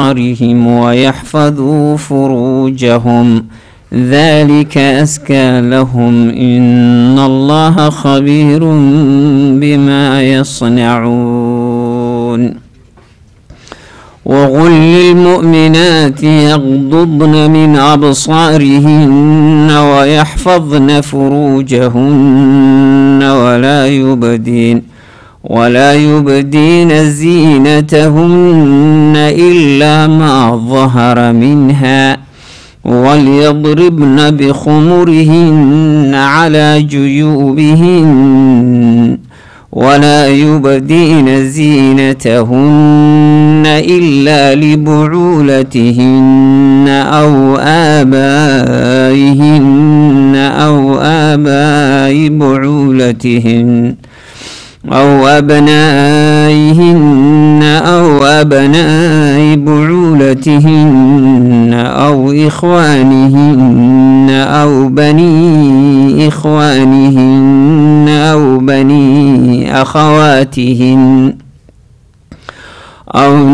أبصارهم ويحفظوا فروجهم ذلك أزكى لهم إن الله خبير بما يصنعون وقل للمؤمنات يغضضن من أبصارهن ويحفظن فروجهن ولا يبدين ولا يبدين زينتهن إلا ما ظهر منها وليضربن بخمرهن على جيوبهن ولا يبدين زينتهن إلا لبعولتهن أو آبائهن أو آباء بعولتهن أو أبنائهن أو أبناء بعولتهن أو إخوانهن أو بني إخوانهن أو بني أخواتهن أو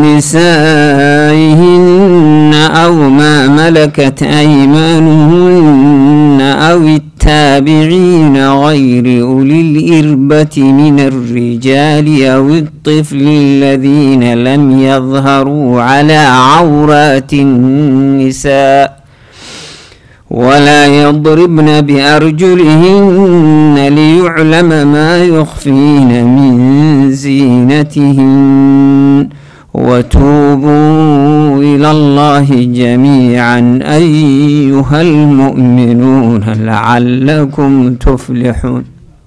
نسائهن أو ما ملكت أيمانهن أو التابعين غير أولي الإربة من الرجال أو الطفل الذين لم يظهروا على عورات النساء ولا يضربن بأرجلهن ليعلم ما يخفين من زينتهن وتوبوا إلى الله جميعا أيها المؤمنون لعلكم تفلحون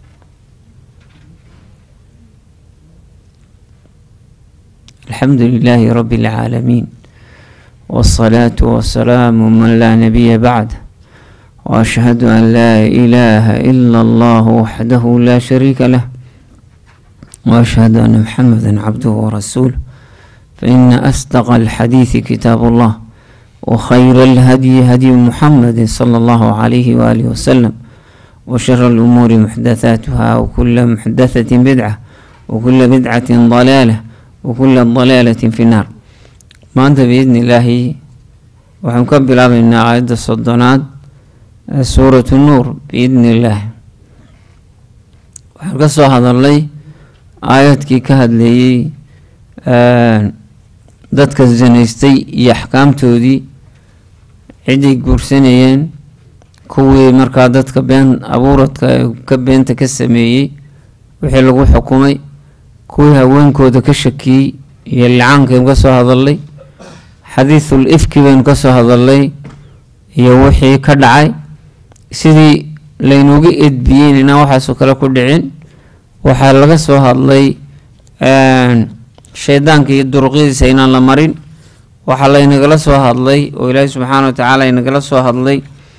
الحمد لله رب العالمين والصلاة والسلام من لا نبي بعده وأشهد أن لا إله إلا الله وحده لا شريك له وأشهد أن محمدا عبده ورسوله فإن أصدق الحديث كتاب الله وخير الهدي هدي محمد صلى الله عليه وآله وسلم وشر الأمور محدثاتها وكل محدثة بدعة وكل بدعة ضلالة وكل ضلالة في النار ما أنت بإذن الله وحنكبر من آية الصدنات سورة النور بإذن الله وحنقصوا هذا اللي آياتك كهد لي dadka zanaystay iyo axkaamtoodii ciday guursanayeen kuwii markaa dadka been abuuradka ka beenta ka sameeyey wixii lagu xukumay kuwii haweenkooda ka shakiyey iyo licaankaaynu ka soo hadalnay xadiisul ifki baynu ka soo hadalnay iyo wixii ka dhacay sidii laynuga edbiyeen inaan waxaasoo kale ku dhicin waxaa laga soo hadlay shaydaanka iyo duruqyadiisa inaan la marin waxaa laynagala soo hadlay oo ilaahi subxaana wa tacaala inagala soo hadlay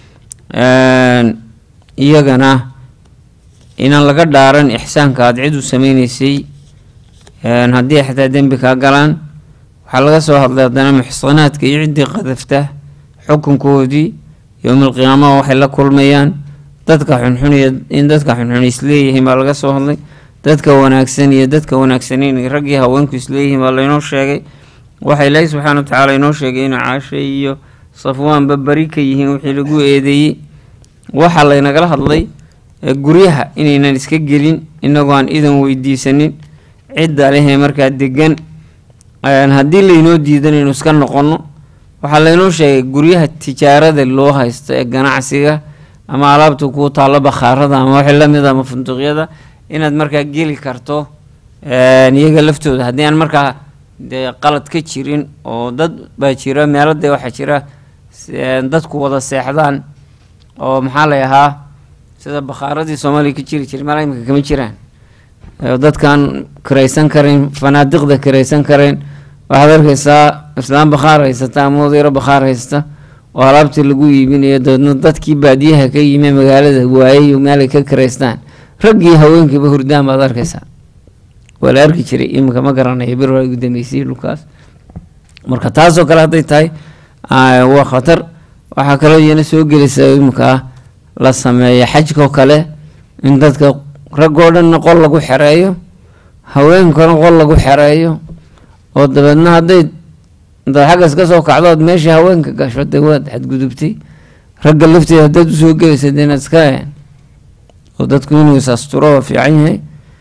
iyagana inaan laga dhaaran ixsaanka aada cid u sameyneysay haddii xataa dembi kaa galaan waxaa laga soo hadlay haddana muxsanaadka iyo ciddii qadafta xukunkoodii yowmalqiyaamaha waxay la kulmayaan dadka xunxun iyo in dadka xunxun isleeyihiin baa laga soo hadlay dadka wanaagsan iyo dadka wanaagsaneyn raggii haweenku isleeyihiin baa laynoo sheegay waxa ilaahi subxaana wa tacaala inoo sheegay inuu caashe iyo safwaanba beri ka yihiin wixii lagu eedeeyey waxaa laynagala hadlay guryaha inaynan iska gelin inagoo aan idan weydiisanin cidda lehee markaa degan haddii laynoo diidan inuu iska noqono waxaa laynoo sheegay guryaha tijaarada loo haysto ee ganacsiga ama alaabta kuu taallo bakhaarada ama wixii lamid ama funduuqyada inaad markaa geli karto iyaga laftooda haddii aan markaa dee qalad ka jirin oo dad baa jira meelo dee waxaa jira dadku wada seexdaan oo maxaa lay ahaa sida bakhaaradii soomaaliya ka jiri jiray meel imika kama jiraan dadkan kiraysan karayn fanaadiqda kiraysan karayn waxaad arkaysaa islaam bakhaar haysata ama odayro bakhaar haysta oo alaabtii lagu iibinayo dabeedna dadkii baadiyaha ka yimi magaalada waayay meelay ka kiraystaan raggii haweenkiiba hurdaan baad arkaysaa waa la arki jiray iminka ma garanayo bir ugu dambeysay dhulkaas marka taasoo kale hadday tahay waa khatar waxaa kaloo iyana soo gelaysa iminka la sameeya xajkoo kale in dadka raggoo dhanna qol lagu xereeyo haweenkana qol lagu xereeyo oo dabeedna hadday intaad xaggas ka soo kacdood meeshii haweenka gasho dee waad xadgudubtay ragga lafteeda haddaad usoo gelaysa dee inaad iska oo dadku inuu is asturo waa fiican yahay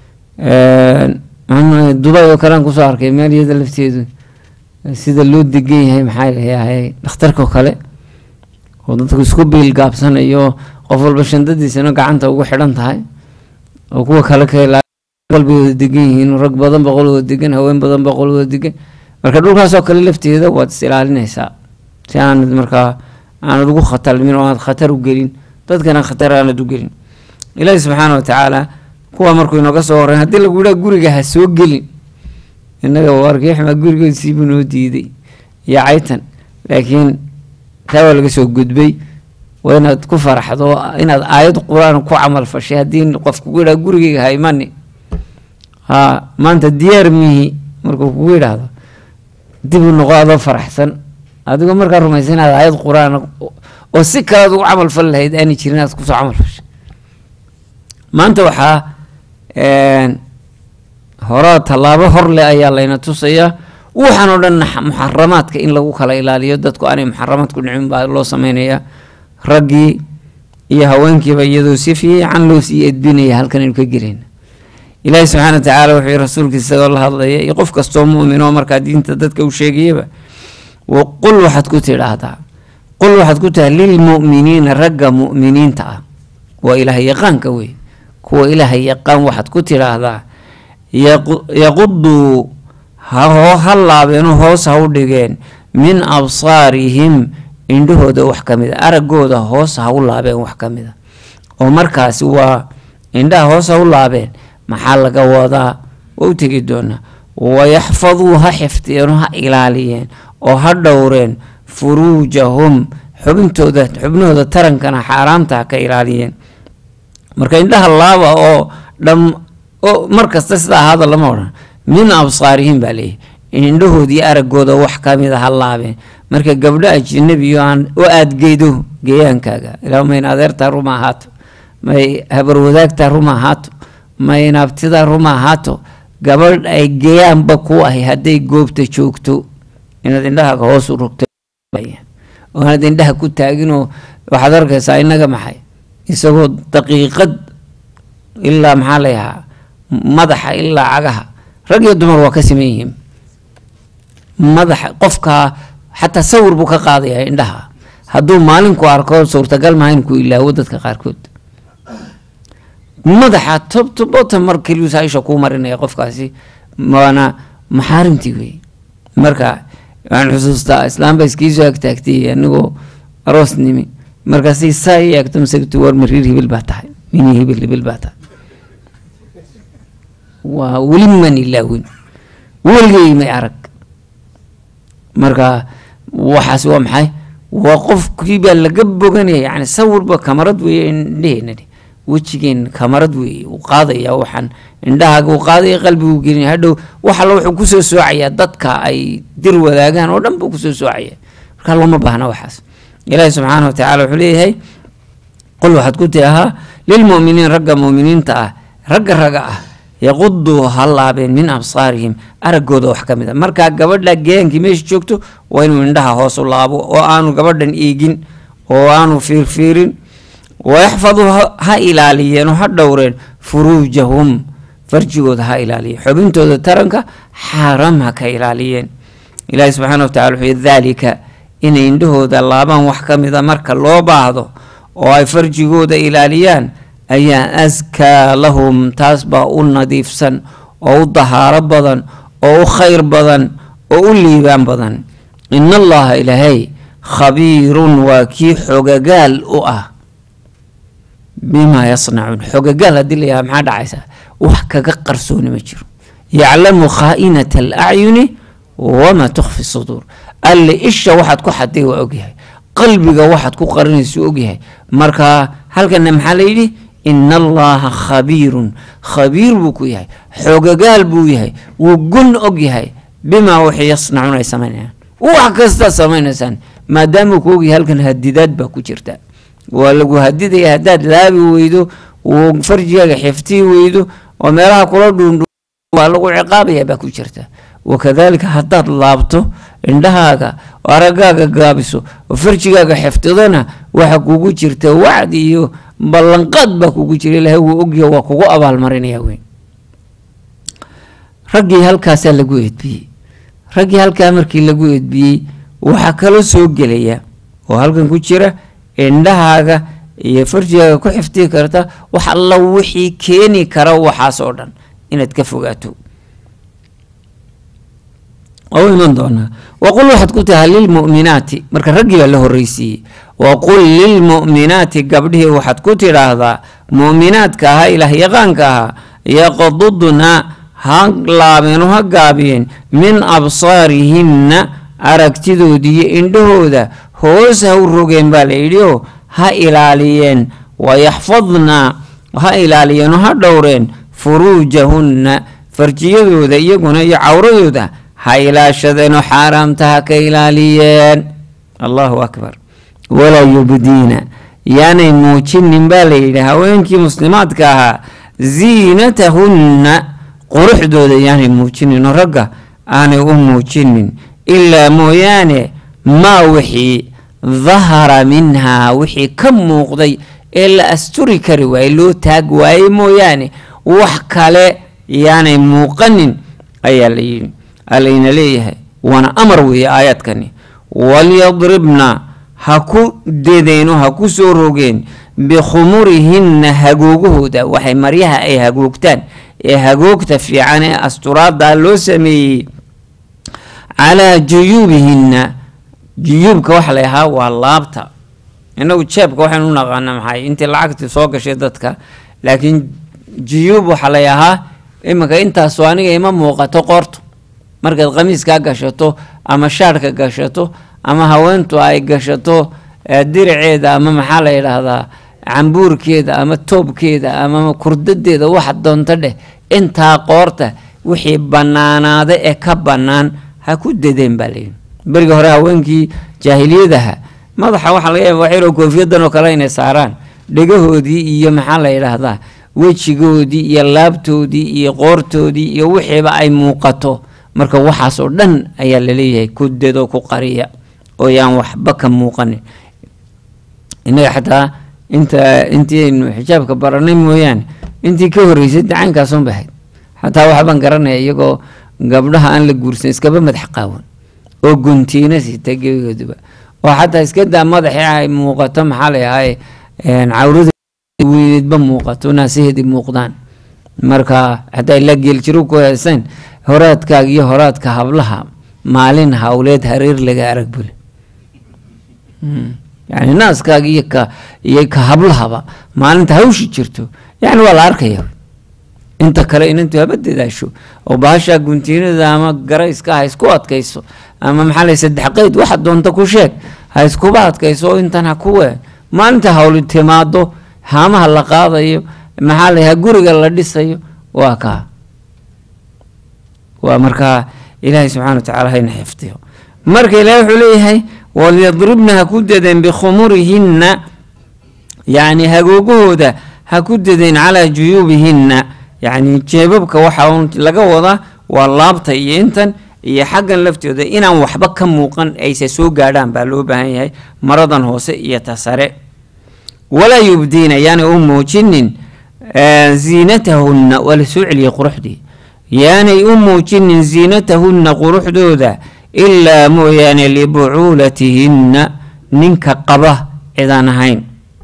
dubay oo kalean kusoo arkay meel iyada lafteedu sida loo degan yahay maxaa layahay dhakhtarka oo kale oo dadku isku biil gaabsanayo qof walba shandadiisana gacanta ugu xidhan tahay oo kuwa kale ka qalbigooda degan yihiin rag badan boqolooda degan haween badan boqolooda degan marka dhulkaasoo kale lafteeda waad is ilaalinaysaa si aanad markaa aanad ugu khatalmin oo aanad khatar u gelin dadkana khatar aanad u gelin ilaahi subxaana watacaala kuwa markuu inooga soo horeyn haddii lagu yidhaha guriga ha soo gelin innaga waarkiixmaa gurigoodsiibuu noo diiday iyo caytan laakiin taa waa laga soo gudbay waa inaad ku faraxdo inaad aayad qur-aan ku camal fashay haddii qof kugu yidhaha gurigeyga ha imani ha maanta diyaar mihi markuu kugu yidhaahdo dib u noqo adoo faraxsan adigoo markaa rumaysan inaad aayad qur-aan oo si kalead ugu camal fali lahayd aanay jirin inaad kusoo camal fashay maanta waxaa horaa tallaabo horle ayaa layna tusayaa waxaan oo dhan muxaramaadka in lagu kala ilaaliyo dadku aanay muxaramaadku dhicin baa loo sameynayaa raggii iyo haweenkiiba iyadoo si fiican loo sii edbinaya halkan aynu ka geleyna ilaahi subxaana watacaala wuxuu yihi rasuulkiisa isagoo la hadlaya iyo qof kastoo mu'min oo markaa diinta dadka u sheegayaba qul waxaad ku tidhaahdaa qul waxaad ku tiraa lilmu'miniina ragga mu'miniinta ah waa ilaah yaqaanka wey kuwa ilaaha yaqaan waxaad ku tidhaahdaa yaquduu ha laabeenoo hoos ha u dhigeen min absaarihim indhahooda wax ka mid a araggooda hoos ha u laabeen wax ka mid a oo markaasi waa indhaha hoos ha u laabeen maxaa laga wadaa waa u tegi doonaa wayaxfaduu ha xifdiyeenoo ha ilaaliyeen oo ha dhowreen furuujahum xubintooda xubnahooda tarankana xaaraamta ha ka ilaaliyeen marka indhaha laaba oo dham oo mar kasta sida ahaada lama odhan min absaarihim baa leeyahy indhahoodii araggooda wax kamid a ha laabeen marka gabdho ajnabiyo aan u aadgeydo geeyaankaaga ilaa ma in adeertaa ruma ahaato may habarwadaagtaa ruma ahaato ma in abtidaa ruma ahaato gabadh ay geeyaanba ku ahay hadday goobta joogto inaad indhahaaga hoos u rogto oo aanaad indhaha ku taaginoo waxaad arkaysaa innaga maxay isagoo daqiiqad ilaa maxaa layahaa madaxa ilaa cagaha rag iyo dumar waa ka siman yihiin madaxa qofkaa xataa sawir buu ka qaadayaa indhaha hadduu maalinku arko suurtagal maha inku ilaawo dadka qaarkood madaxa tobtobota mar keliusa isha kuu marinaya qofkaasi waana maxaarimtii wey marka waxaan xusuustaa islaamba iskiisoo agtaagtay anigoo aroos nimi markaasay saa i eegto masagtu war mariir hibil baa tahay mini hibil hibil baa tahay waa weli man ilaawin weligay may arag marka waxaas waa maxay waa qofkii baa laga boganaya yani sawirba kamarad weeye indheheena wejigeen kamarad weeye uu qaadaya waxaan indhahaaga uu qaadaya qalbigu gelinaya hadhow wax alla wuxuu kusoo soocayaa dadka ay dir wadaagaan oo dhan buu kusoo soocaya marka looma baahna waxaas ilaahi subxaana watacaala wuxuu leeyahay qul waxaad ku tiahaa lilmu'miniin ragga mu'miniinta ah ragga raga ah yaquduu ha laabeen min absaarihim araggooda wax ka mid a markaa gabadha geeyaankii meesha joogto waa inuu indhaha hoos u laabo oo aanu gabadhan eegin oo aanu fiirfiirin wayaxfaduu ha ilaaliyeen oo ha dhowreen furuujahum farjigooda ha ilaaliyeen xubintooda taranka xaaraam ha ka ilaaliyeen ilaahi subxaana watacala wuxuu daalika inay indhahooda laabaan wax ka mida marka loo baahdo oo ay farjigooda ilaaliyaan ayaa askaa lahum taas baa u nadiifsan oo u dahaaro badan oo u khayr badan oo u liibaan badan in allaha ilaahay khabiirun waa kii xogagaal u ah bimaa yasnacuun xogagaal haddii la yaha maxaa dhacaysaa wax kaga qarsooni ma jiro yaclamu khaa'inata alacyuni wamaa tukhfi suduur alle isha waxaad ku xaday waa ogyahay qalbiga waxaad ku qarinaysa ogyahay marka halkana maxaa layidhi ina allaha khabiirun khabiir buu ku yahay xogagaal buu yahay wuu gun og yahay bimaa wixii yasnacuun ay samaynayaan wax kastaad samaynaysaan maadaamuu ku ogyahay halkan hadidaad baa ku jirta waa lagu hadidaya haddaad laabi weydo uu farjigaaga xiftii weydo oo meelaha kula dhuundhu waa lagu ciqaabaya baa ku jirta wakadaalika haddaad laabto indhahaaga oo araggaaga gaabiso oo farjigaaga xifdidana waxa kugu jirta wacdi iyo ballanqaad baa kugu jira ilaahay wuu ogyaho waa kugu abaalmarinaya weyn raggii halkaasaa lagu edbiyey raggii halkaa markii lagu edbiyey waxaa kaloo soo gelaya oo halkan ku jira indhahaaga iyo farjigaaga ku xifdii karta wax alla wixii keeni kara waxaas oo dhan inaad ka fogaato oo iman doonaa waqul waxaad ku tahay lilmu'minaati marka raggii baa la horreysiiyey waqul lilmu'minaati gabdhihii waxaad ku tidhaahdaa mu'minaadka ahaa ilaah yaqaanka ahaa yaqdudna ha laabeen oo ha gaabiyeen min absaarihinna aragtidoodii iyo indhahooda hoos ha u rogeen baa la yidhi oo ha ilaaliyeen wayaxfadna ha ilaaliyeen oo ha dhowreen furuujahunna farjiyadooda iyaguna iyo cawradooda ha ilaashadeenoo xaaraamta ha ka ilaaliyeen allahu akbar walaa yubdiina yaanay muujinin baa la yidhi haweenkii muslimaadka ahaa ziinatahunna quruxdooda yaanay muujinin oo ragga aanay u muujinin ilaa mooyaane maa wixii dahara minhaa wixii ka muuqday ee la asturi kari waayey loo taag waayey mooyaane wax kale yaanay muuqanin ayaa la yidhi alayna leeyahay waana amar weeye aayaadkani walyadribna ha ku dedeeno ha ku soo rogeen bikhumurihinna hagoogahooda waxay maryaha ay hagoogtaan ee hagoogta fiican ee asturaada loo sameeyey calaa juyuubihinna juyuubka waxa la ahaa waa laabta inagu jeebka waxaynu u naqaana maxay intii lacagtii soo gashay dadka laakiin juyuub waxaa la ahaa iminka intaasoo aniga ima muuqato qoorto markaad khamiiskaa gashato ama shaadhka gashato ama haweentu ay gashato diriceeda ama maxaa la yidhaahdaa cambuurkeeda ama toobkeeda ama kurdadeeda waxa doonto dheh intaa qoorta wixii banaanaada ee ka bannaan ha ku dedeen baa layidhi beriga hore haweenkii jaahiliyadaha madaxa waxaa laga yaaba waxyaroo koofiyadan oo kale inay saaraan dhegahoodii iyo maxaa la yidhaahdaa wejigoodii iyo laabtoodii iyo qoortoodii iyo wixiiba ay muuqato marka waxaas oo dhan ayaa laleeyahay ku dedo ku qariya oo yaan waxba ka muuqanin innaga xataa inta intii aynu xijaabka baranay mooyaane intii ka horreysay dacaankaasun bay ahayd xataa waxbaan garanaya iyagoo gabdhaha aan la guursan iskaba madax qaawan oo guntiina sita gebigooduba oo xataa iska daa madaxii ay muuqato maxaa la yahay cawrada weyneedba muuqato naasaheedii muuqdaan marka xataa ilaa geeljiro ku heeseen horaadkaaga iyo horaadka hablaha maalin hawleed hareer laga arag bule yani naaskaaga iyo ka iyo ka hablahaba maalinta hawshi jirto yani waa la arkaya inta kale inantu haba dadaasho oo bahashaa guntiinada ama garayska ha isku adkayso ama maxaa lay saddex qeyd waxa doonta ku sheeg ha iskuba adkayso oo intan ha kuwe maalinta hawli timaado haamaha la qaadayo maxaa la guriga la dhisayo waa kaa waa markaa ilaahay subxana wa tacala hayna xifdiyo marka ilahay wuxuu leeyahay walyadribna ha ku dedeen bikhumurihinna yacni hagoogahooda ha ku dedeen calaa juyuubihinna yacni jeebabka waxa un laga wadaa waa laabta iyo intan iyo xaggan laftooda inaan waxba ka muuqan ayse soo gaadhaan baa loo baahan yahay maradan hoose iyo ta sare walaa yubdiina yaanay u muujinin ziinatahunna waa la soo celiyey quruxdii yaanay u muujinin ziinatahunna quruxdooda ilaa mooyaane libucuulatihinna ninka qaba cidaan ahayn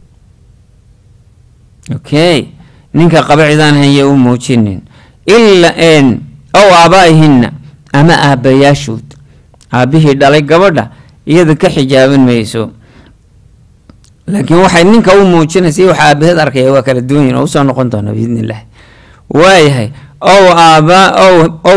okay ninka qaba cidaan ahayn yaa u muujinin ilaa ow aabaa'ihinna ama aabbayaashood aabbihii dhalay gabadha iyada ka xijaaban mayso laakiin waxay ninka u muujinaysa waxa aabaheed arkaya waa kala duwan yihin oo usoo noqon doona biidn illahi waayahay ow aabaa ow ow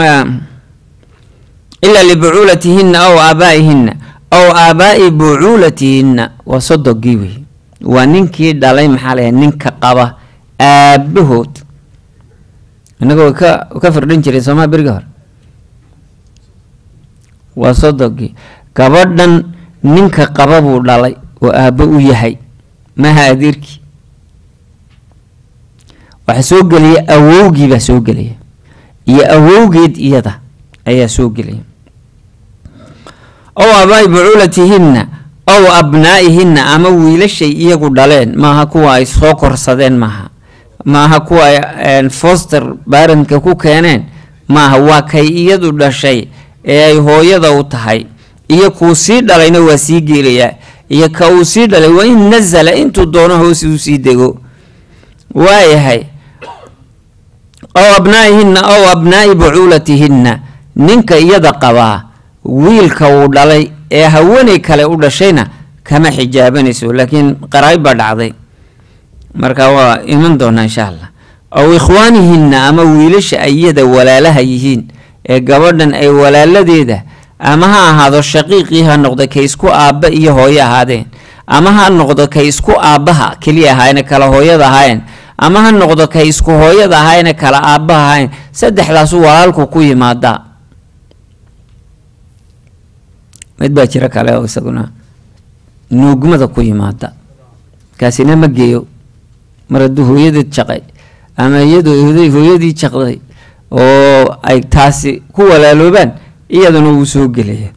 ilaa libucuulatihinna ow aabaa'ihinna ow aabaa'i bucuulatihinna waa sodogii wey waa ninkii dhalay maxaa layahay ninka qaba aabahood inagoo ka ka firdhan jiray soomaa beriga hore waa sodogii gabadhan ninka qaba buu dhalay oo aabbo u yahay maha adeerkii waxaa soo gelaya awowgii baa soo gelaya iyo awowgeed iyada ayaa soo gelaya ow abaai bucuulatihinna ow abnaa'ihinna ama wiilashay iyagu dhaleen maaha kuwa ay soo korsadeen maaha maaha kuwa ay foster barentka ku keeneen maaha waa kay iyadu dhashay ee ay hooyada u tahay iyo kuu sii dhalayna waa sii geelayaa iyo ka uu sii dhalay waa in nasala intuu doono hoos uu sii dego waayahay ow abnaa'ihinna ow abnaa'i bucuulatihinna ninka iyada qabaa wiilka uu dhalay ee haweeney kale u dhashayna kama xijaabanayso laakiin qaraayb baa dhacday marka waa iman doonaa insha allah ow ikhwaanihinna ama wiilasha iyada walaalaha yihiin ee gabadhan ay walaaladeeda ama ha ahaado shaqiiqii ha noqdo kay isku aabba iyo hooyo ahaadeen ama ha noqdo kay isku aabbaha keliya ahaayeen kala hooyada ahaayeen ama ha noqdo kay isku hooyada ahaayeen kala aabbaha ahaayeen saddexdaasu walaalku ku yimaadaa mid baa jiro kale oo isaguna nuugmada ku yimaada kaasina ma geeyo mar hadduu hooyadeed jaqay ama iyadu hooyadii jaqday oo ay taasi ku walaaloobaan iyaduna wuu soo gelaya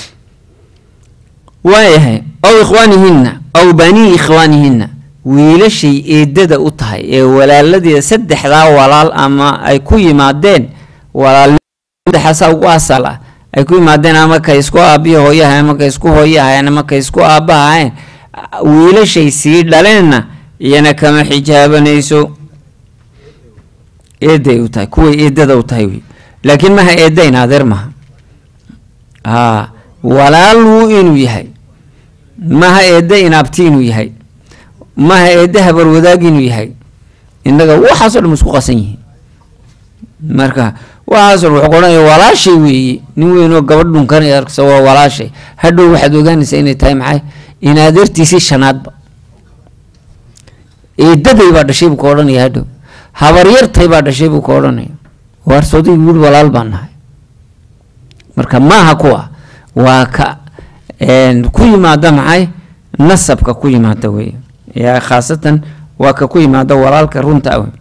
waayahay ow ikhwaanihinna ow banii ikhwaanihinna wiilashay eedada u tahay ee walaaladeeda saddexdaa walaal ama ay ku yimaadeen walaalsaddexaasaa ugu asal ah ay ku yimaadeen ama kay isku aabbihi hooyaha ama kay isku hooyahayn ama kay isku aabbahahayn wiilashay sii dhaleenna iyana kama xijaabanayso eeday u tahay kuway eedada u tahay wey laakiin maha eedayn adeer maha haa walaaluu inuu yahay maha eedda inaabti inuu yahay maha eedda habarwadaag inuu yahay innaga waxaasoo dhan isku qasan yihiin marka waxaasoo dhan wuxuu odhanaya walaashay weeye nin weynoo gabadh dhunkanaya arkasa waa walaashay hadhow waxaad ogaanaysaa inay tahay maxay in adeertiisii shanaadba eedaday baa dhashay buu ka odhanaya hadhow habaryartay baa dhashay buu ka odhanaya waarsoodii wiil walaal baan nahay marka maaha kuwa waa ka ku yimaada maxay nasabka ku yimaada wey yaa khaasatan waa ka ku yimaada walaalka runta wey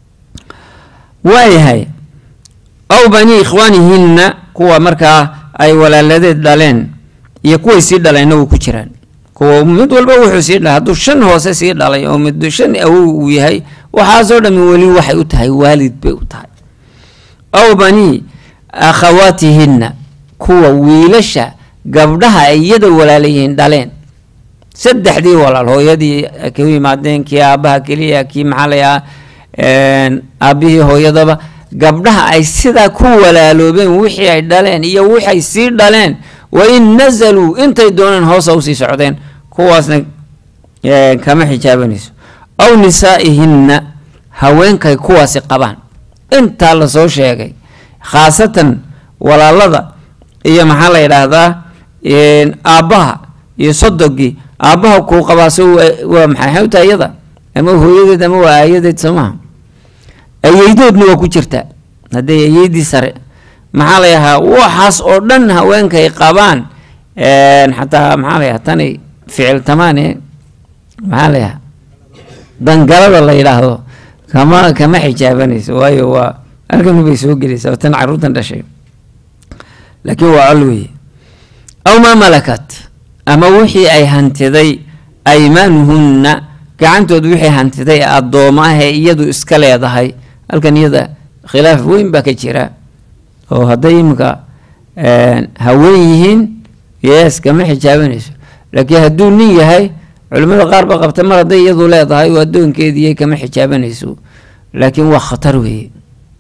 waayahay ow banii ikhwaanihinna kuwa markaa ay walaaladeed dhaleen iyo kuway sii dhaleenna way ku jiraan kuwa mid walba wuxuu sii dhalay hadduu shan hoose sii dhalay oo mid shan awow uu yahay waxaasoo dhami weli waxay u tahay waalid bay u tahay ow banii akhawaatihinna kuwa wiilasha gabdhaha ay iyada walaalayihiin dhaleen saddexdii walaal hooyadii ku yimaadeen kii aabbaha keliya kii maxaa layaa aabbihii hooyadaba gabdhaha ay sidaa ku walaaloobeen wixii ay dhaleen iyo waxay sii dhaleen wa in nazaluu intay dooneen hoosa usii socdeen kuwaasna kama xijaabanayso aw nisaa'ihinna haweenkay kuwaasi qabaan intaa lasoo sheegay khaasatan walaalada iyo maxaa la yidhaahdaa aabbaha iyo sodogii aabbaha kuu qabaaso waa maxay xawta iyada ama hooyadeed ama waa aayadeed soo maha ayeydoodna waa ku jirtaa hadday ayeydii sare maxaa la yahaa waxaas oo dhan haweenkay qabaan xataa maxaa la yahaa tani ficil tamaane maxaa la yahaa dangalada la yidhaahdo kama kama xijaabanayso waayo waa halkan bay soo gelaysaa tan caruurtan dhashay laakiin waa col weeye aw maa malakat ama wixii ay hantiday aymaanuhunna gacantood wixii hantiday addooma ah ee iyadu iska leedahay halkan iyada khilaaf weyn baa ka jira oo hadday iminka haween yihiin yes kama xijaabanayso laakiin hadduu nin yahay culimmada qaar baa qabta mar hadday iyadu leedahay oo addoonkeediiy kama xijaabanayso laakiin waa khatar weeye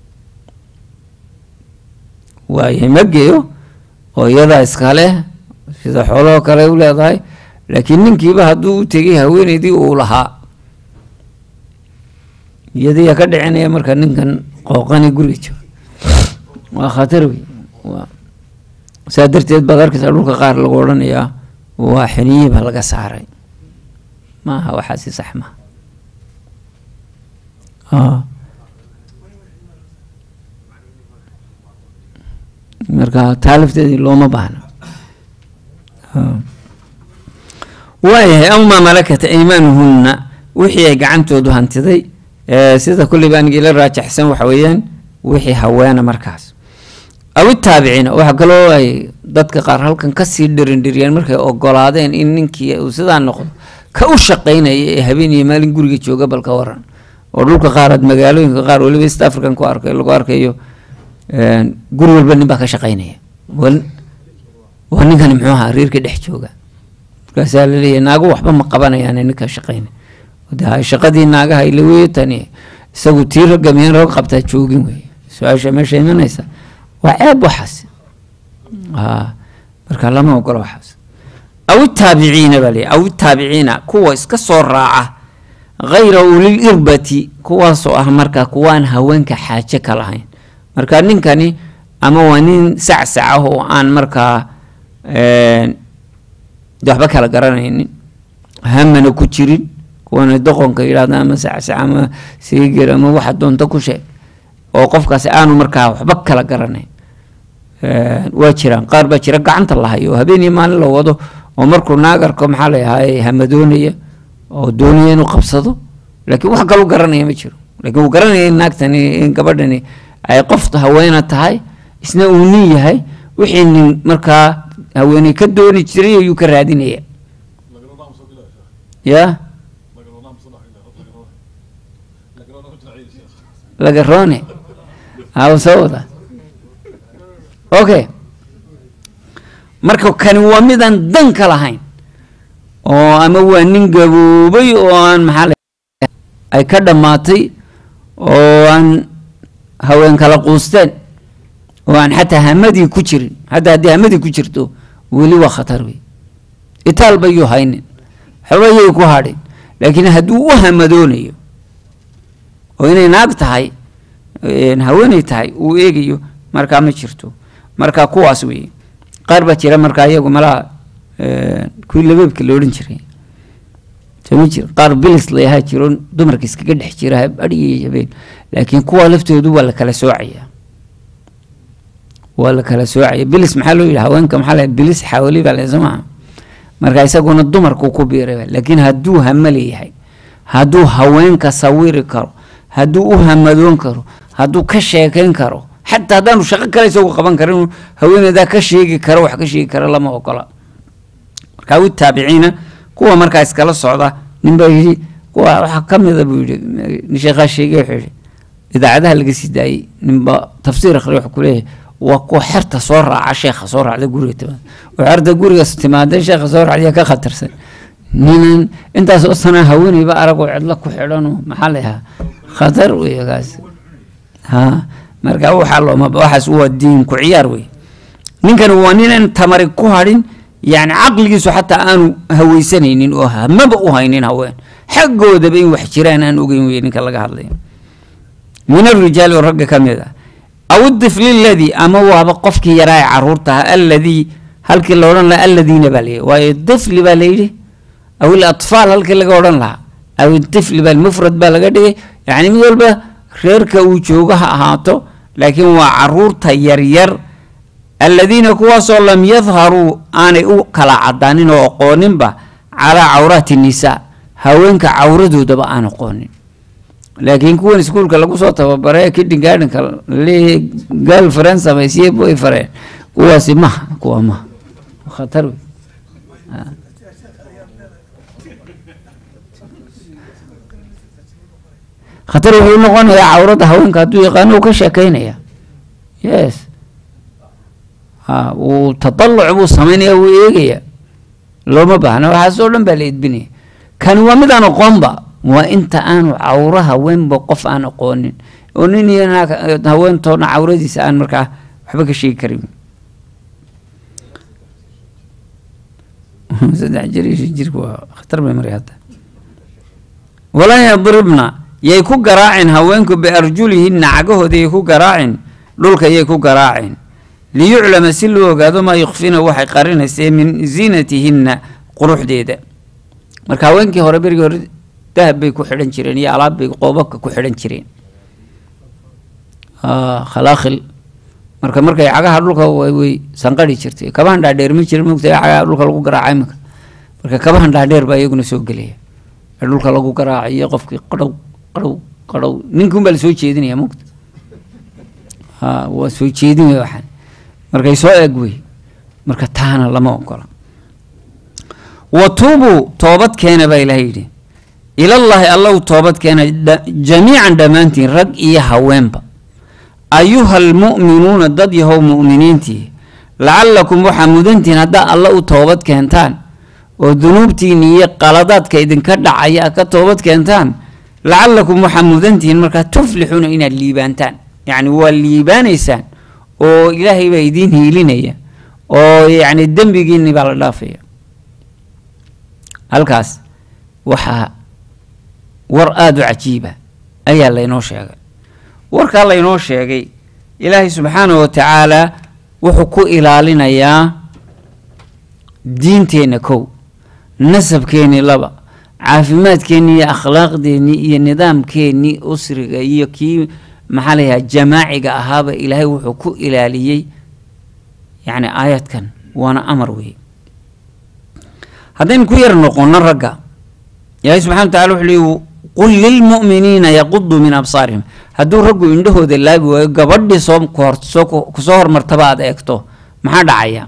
waayahay ma geeyo oo iyadaa iskale sida xoolahoo kale u leedahay laakiin ninkiiba hadduu u tegay haweeneydii uu lahaa iyadiiyaa ka dhicinaya marka ninkan qooqani guriga jooga waa khatar wey saa darteed baad arkaysaa dhulka qaar lagu odhanayaa waa xiniyiba laga saaray maaha waxaasi sax maha marka taalifteedii looma baahna waayahay aw maa malakat aymaanuhunna wixii ay gacantoodu hantiday sida kulleyba anigii la raajaxsan waxa weeyaan wixii haweena markaas aw itaabiciina waxaa kaloo ay dadka qaar halkan kasii dhirindhiriyeen markay ogolaadeen in ninkii uu sidaa noqdo ka u shaqaynaya ee habeen iyo maalin guriga jooga bal ka waran oo dhulka qaaraad magaalooyinka qaar weliba east african ku arkay lagu arkayo guri walba nin baa ka shaqaynaya waa ninkani muxuu ahaa reerka dhex jooga markaasaa laleeyahy naago waxba ma qabanayaan ninka shaqaynay de shaqadii naagaha ila weeye tani isagu tii ragga miyaan rag qabtaa joogin wey su-aasha meesha imanaysa waa ceeb waxaas marka lama ogolo waxaas aw itaabiciina baa leeyahy aw itaabiciina kuwa iska soo raaca hayra ulil irbati kuwaasoo ah marka kuwaan haweenka xaaje ka lahayn marka ninkani ama waa nin sacsac ah oo aan markaa de waxba kala garanaynin hamana ku jirin kuwana doqonka yidhahda ama sacsac ama seegel ama waxa doonta ku sheeg oo qofkaasi aanu markaa waxba kala garanayn waa jiraan qaar baa jira gacanta lahayo oo habeeniyo maalin la wado oo markuu naagarko maxaa la ahaay hamadoonaya oo doonaya inuu qabsado laakiin wax kalu garanaya ma jiro lakiin uu garanaya in naagtani in gabadhani ay qof haweena tahay isna uu nin yahay wixii nin markaa haweeney ka dooni jiray ayuu ka raadinaya ya lagarone soo wada okay marka kani waa midaan dan ka lahayn oo ama waa nin gaboobay oo aan maxaa ay ka dhammaatay oo aan haween kala quusteen oo aan xataa hamadii ku jirin hataa haddii hamadii ku jirto weli waa khatar wey itaal bayuu haynin waxba yay ku hadhin laakiin hadduu u hamadoonayo oo inay naag tahay haweeney tahay uu eegayo markaa ma jirto marka kuwaas wey qaar baa jira markaa iyagu malaa kuwii labeebka la odhan jiray soma jir qaar bilis layahaa jiro dumarka iskaga dhex jira adhigiy habeen laakiin kuwa laftoodu waa la kala soocaya waa la kala soocaya bilis maxaa loo yidhi haweenka maxaa la bilis xawali baa la somaa marka isaguna dumarku ku biiray laakiin hadduu hamale yahay hadduu haweenka sawiri karo hadduu u hamadoon karo hadduu ka sheekeyn karo xataa haddaanu shaqo kale isagu qaban karin haweeneydaa ka sheegi karo wax ka sheegi kara lama ogola marka awi taabiciina kuwa markaa iskala socda nin baa yidhi kuwa waxaa ka mida buu yidhi nin sheekhaa sheegay wuxuu yidhi idaacadaha laga sii daayey ninba tafsiir akhri wuxuu ku leeyahay waa kuwa xerta soo raaca sheekha soo raacda guriga timaada oo xerta gurigaas timaada sheekha soo raacda ka khatarsan ninan intaas oo sanaa haweeneyba aragoo cidlo ku xidhanoo maxaa la yahaa khatar wey kaas ha marka waxaa looma waxaas waa diin ku ciyaar wey ninkani waa ninan tamari ku hadhin yani caqligiisu xataa aanu haweysanaynin oo hamaba u haynin haween xaggoodaba in wax jiraan aan ogeyn wey ninka laga hadlayo min arijaali oo ragga ka mid ah aw idifli ladii ama waaba qofkii yaraa ee caruurtaha alladii halkii la odhan lahaa alladiina baa layidhi waayo difli baa layidhi aw ilatfaal halkii laga odhan lahaa aw idifli baa mufrad baa laga dhigay yani mid walba reerka uu joogo ha ahaato laakiin waa caruurta yaryar aladiina kuwaasoo lam yadharuu aanay u kala cadaanin oo aqooninba calaa cawraati nisaa haweenka cawradoodaba aan aqoonin laakiin kuwan iskuulka lagu soo tababare kidin gaadhinka laleeyahay gaal fareen samaysiye boy fareen kuwaasi maha kuwa maha khatar wey khatar wuxuu noqonayaa cawradda haweenka hadduu yaqaano uu ka sheekeynaya yes ha uu tadaluc buu samaynaya wuu eegaya looma baahna waxaas oo dhan baa la edbinaya kani waa mid aan aqoonba waa inta aanu cawro haweenba qof aan aqoonin oo nin iyo naag haweentoona cawradiisa aan markaa waxba ka sheegi karin saddex jir iyo shan jirka waa khatar bay maray hadda walan yadribna yay ku garaacin haweenku biarjulihinna cagahooda yay ku garaacin dhulka yay ku garaacin liyuclama si loo ogaado maa yukfina waxay qarinaysee min ziinatihinna quruxdeeda marka haweenkii hore berigii hore dahab bay ku xidhan jireen iyo alaab bay qoobabka ku xidhan jireen khalaaqil marka markay cagaha dhulka way sanqari jirtay kabahan dhaadheer ma jira mogta cagaha dhulka lagu garaaca imika marka kabahan dhaadheer baa iyaguna soo gelaya ee dhulka lagu garaacayo qofkii qadhow qadhow qadhow ninkuun baa lasoo jeedinaya mogta ha waa soo jeedin wey waxaan markay soo eeg wey marka taana lama ogola wa tuubuu toobad keena baa ilahay yidhi ilallaahi alla u toobad keena jamiican dhammaantiin rag iyo haweenba ayuha almu'minuuna dad yahow mu'miniintii lacallakum waxaa mudantihiin haddaa alla u toobad keentaan oo dunuubtiina iyo qaladaadka idinka dhacaya a ka toobad keentaan lacallakum waxaa mudantihiin markaa tuflixuuna inaad liibaantaan yacni waa liibaanaysaan oo ilaahay baa idiin hiilinaya oo yacni dembigiinni baa la dhaafaya halkaas waxaa war aada u cajiiba ayaa laynoo sheegay warkaa laynoo sheegay ilaahay subxaanahu wa tacaala wuxuu ku ilaalinayaa diinteenna kow nasabkeennii laba caafimaadkeennii iyo akhlaaqdeennii iyo nidaamkeennii usriga iyo kii maxaa la yahaa jamaaciga ahaaba ilaahay wuxuu ku ilaaliyey yacni aayadkan waana amar weeye haddaynu ku yar noqono ragga ilaahay subxana wa tacala wuxuu leeyi qul lilmu'miniina yaquduu min absaarihim hadduu raggu indhahooda laabi waayo gabadhii soo kohor soo kusoo hormartaba aad eegto maxaa dhacaya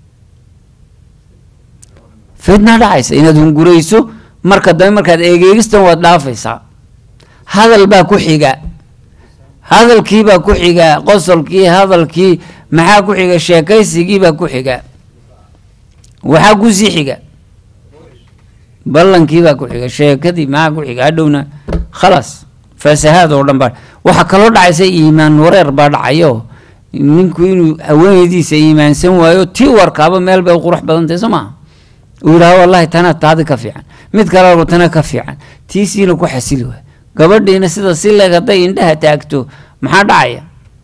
fitnaa dhacaysa inaad hungurayso marka dambe markaad eegeegistan waad dhaafaysaa hadal baa ku xiga hadalkii baa ku xiga qosolkii hadalkii maxaa ku xiga sheekaysigii baa ku xiga waxaa kusii xiga ballankii baa ku xiga sheekadii maxaa ku xiga hadhowna khalaas faasahaad oo dhan baa waxaa kaloo dhacaysa iimaan wareer baa dhacayo ninku inuu haweenaydiisa iimaansan waayo tii warkaaba meel bay u qurux badan tahay soo maha uu yidhaha wallahi tanaa taadi ka fiican mid kale tana ka fiican tiisiina ku xasili waay gabadhiina sida si leeg hadday indhaha taagto maxaa dhacaya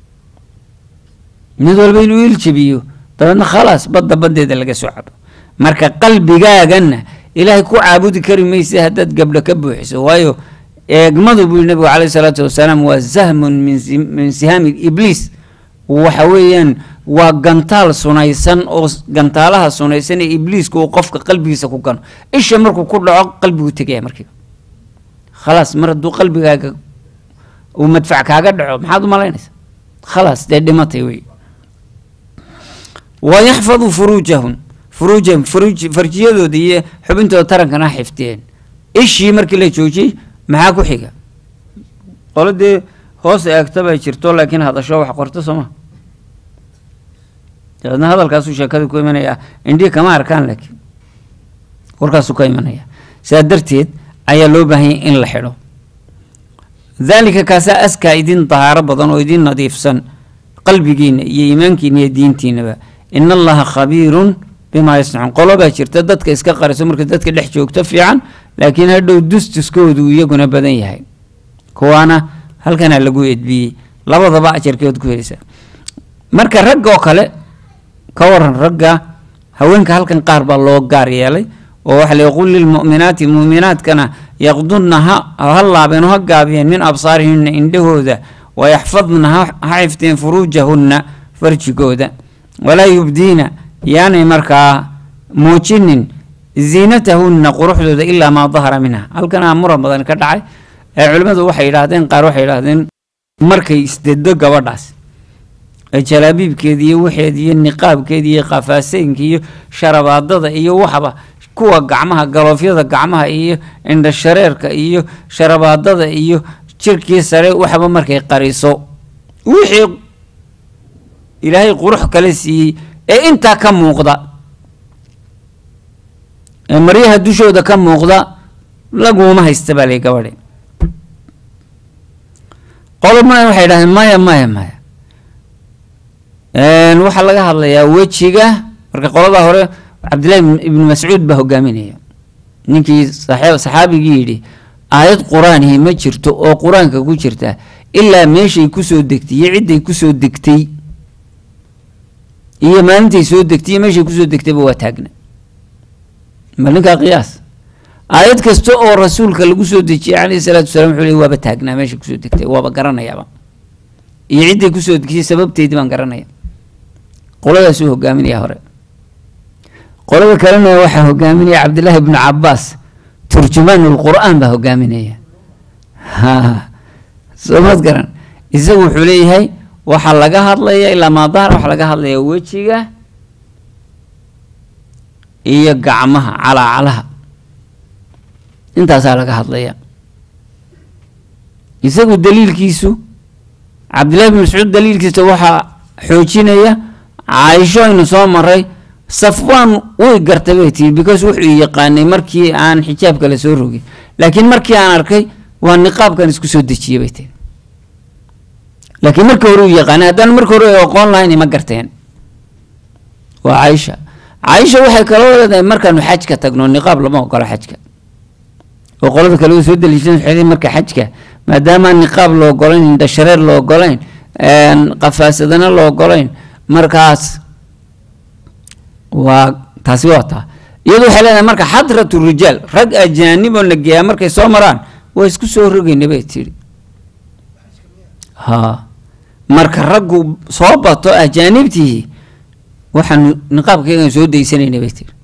mid walba inuu iljabiyo dabeedna khalaas badda baddeeda laga soo cabo marka qalbigaaganna ilaahay ku caabudi kari maysa haddaad gabdho ka buuxiso waayo eegmadu buu yihi nabigu caleyhi salaatu wasalaam waa sahmun min sihaami ibliis waxa weeyaan waa gantaal sunaysan oo gantaalaha sunaysan ee ibliiska uu qofka qalbigiisa ku gano isha markuu ku dhaco qalbigu tegaya markiiba khalaas mar hadduu qalbigaaga uu madfac kaaga dhaco maxaad u malaynaysaa khalaas dee dhimatay wey wa yaxfadu furuujahun furuujahum furuuj farjiyadooda iyo xubintooda tarankana xifdiyeen ishii markii la joojiyey maxaa ku xiga qolo dee hoos eegta bay jirto laakiin hadasho wax qorto soo ma dabeedna hadalkaasuu sheekada ku imanaya indhii kama arkaan laakiin warkaasuu ka imanaya sidaa darteed ayaa loo baahanyay in la xidho daalika kaasaa askaa idin dahaaro badan oo idin nadiifsan qalbigiina iyo iimaankiina iyo diintiinaba in allaha khabiirun bimaa yasnacuun qolo baa jirta dadka iska qariso marka dadka dhex joogto fiican laakiin hadhow dustuskoodu iyaguna badan yahay kuwaana halkanaa lagu edbiyey labadaba ajarkeed ku helaysaa marka ragga oo kale ka waran ragga haweenka halkan qaar baa loo gaar yeelay oo waxa la qul lilmu'minaati mu'minaadkana yaqdunna ha ha laabeen oo ha gaabiyeen min absaarihinna indhahooda wayaxfadna ha xifdeen furuujahunna farjigooda walaa yubdiina yaanay markaa muujinin ziinatahunna quruxdooda ilaa maa dahara minha halkanaa muran badan ka dhacay ee culimmadu waxay yidhaahdeen qaar waxay yidhaahdeen markay isdedo gabadhaas ee jalaabiibkeeda iyo waxeeda iyo niqaabkeeda iyo qafaaseynka iyo sharabaadada iyo waxba kuwa gacmaha galoofyada gacmaha iyo indhashareerka iyo sharabaadada iyo jirkii sare waxba markay qariso wixii ilaahay qurux kale siiyey ee intaa ka muuqda ee maryaha dushooda ka muuqda laguma haysta baa lay gabadhe qolo maya waxay idhahdeen maya maya maya waxaa laga hadlayaa wejiga marka qolada hore cabdillahi ibnu mascuud baa hogaaminaya ninkii saxaabigii yidhi aayad qur-aanihi ma jirto oo qur-aanka ku jirta ilaa meeshay kusoo degtay iyo cidday kusoo degtay iyo maalintay soo degtay iyo meeshay kusoo degtayba waa taagna ma ninkaa qiyaas aayad kasta oo rasuulka lagu soo dejiyey calayhi salaatu wasalaam wuxuu leey waaba taagnaa meeshay kusoo degtay waaba garanayaaba iyo cidday kusoo degtay sababteedii baan garanaya qoladaasuu hogaaminaya hore qolada kalena waxaa hogaaminaya cabdillaahi ibnu cabaas turjumaan lqur-aan baa hogaaminaya ha soo maad garan isagu wuxuu leeyahay waxaa laga hadlaya ilaa maa dahara waxaa laga hadlaya wejiga iyo gacmaha calaacalaha intaasaa laga hadlaya isagu daliilkiisu cabdillahi bin mascuud daliilkiisa waxaa xoojinaya caaisho aynu soo maray safwaan way gartay bay tii because wuxuu yaqaanay markii aan xijaabka la soo rogin laakiin markii aan arkay waa niqaabkan isku soo dejiyay bay tii laakiin markii hore uu yaqaanay haddaan markii hore ay aqoon lahayn ima garteen waa caaisha caaisha waxay kaloo leedahay markaanu xajka tagno niqaab lama ogolo xajka oo qolada kale u soo daliishan waxay marka xajka maadaama niqaab la ogolayn indhashareer la ogolayn qafaasadana la ogolayn markaas waa taasi waa taa iyadu waxay leedahay marka xadratu rijaal rag ajaaniboo nageeyaa markay soo maraan waa isku soo rogayna bay tidhi ha marka raggu soo bato ajaanibtihi waxaanu niqaabkaygan soo daysanayna bay tiri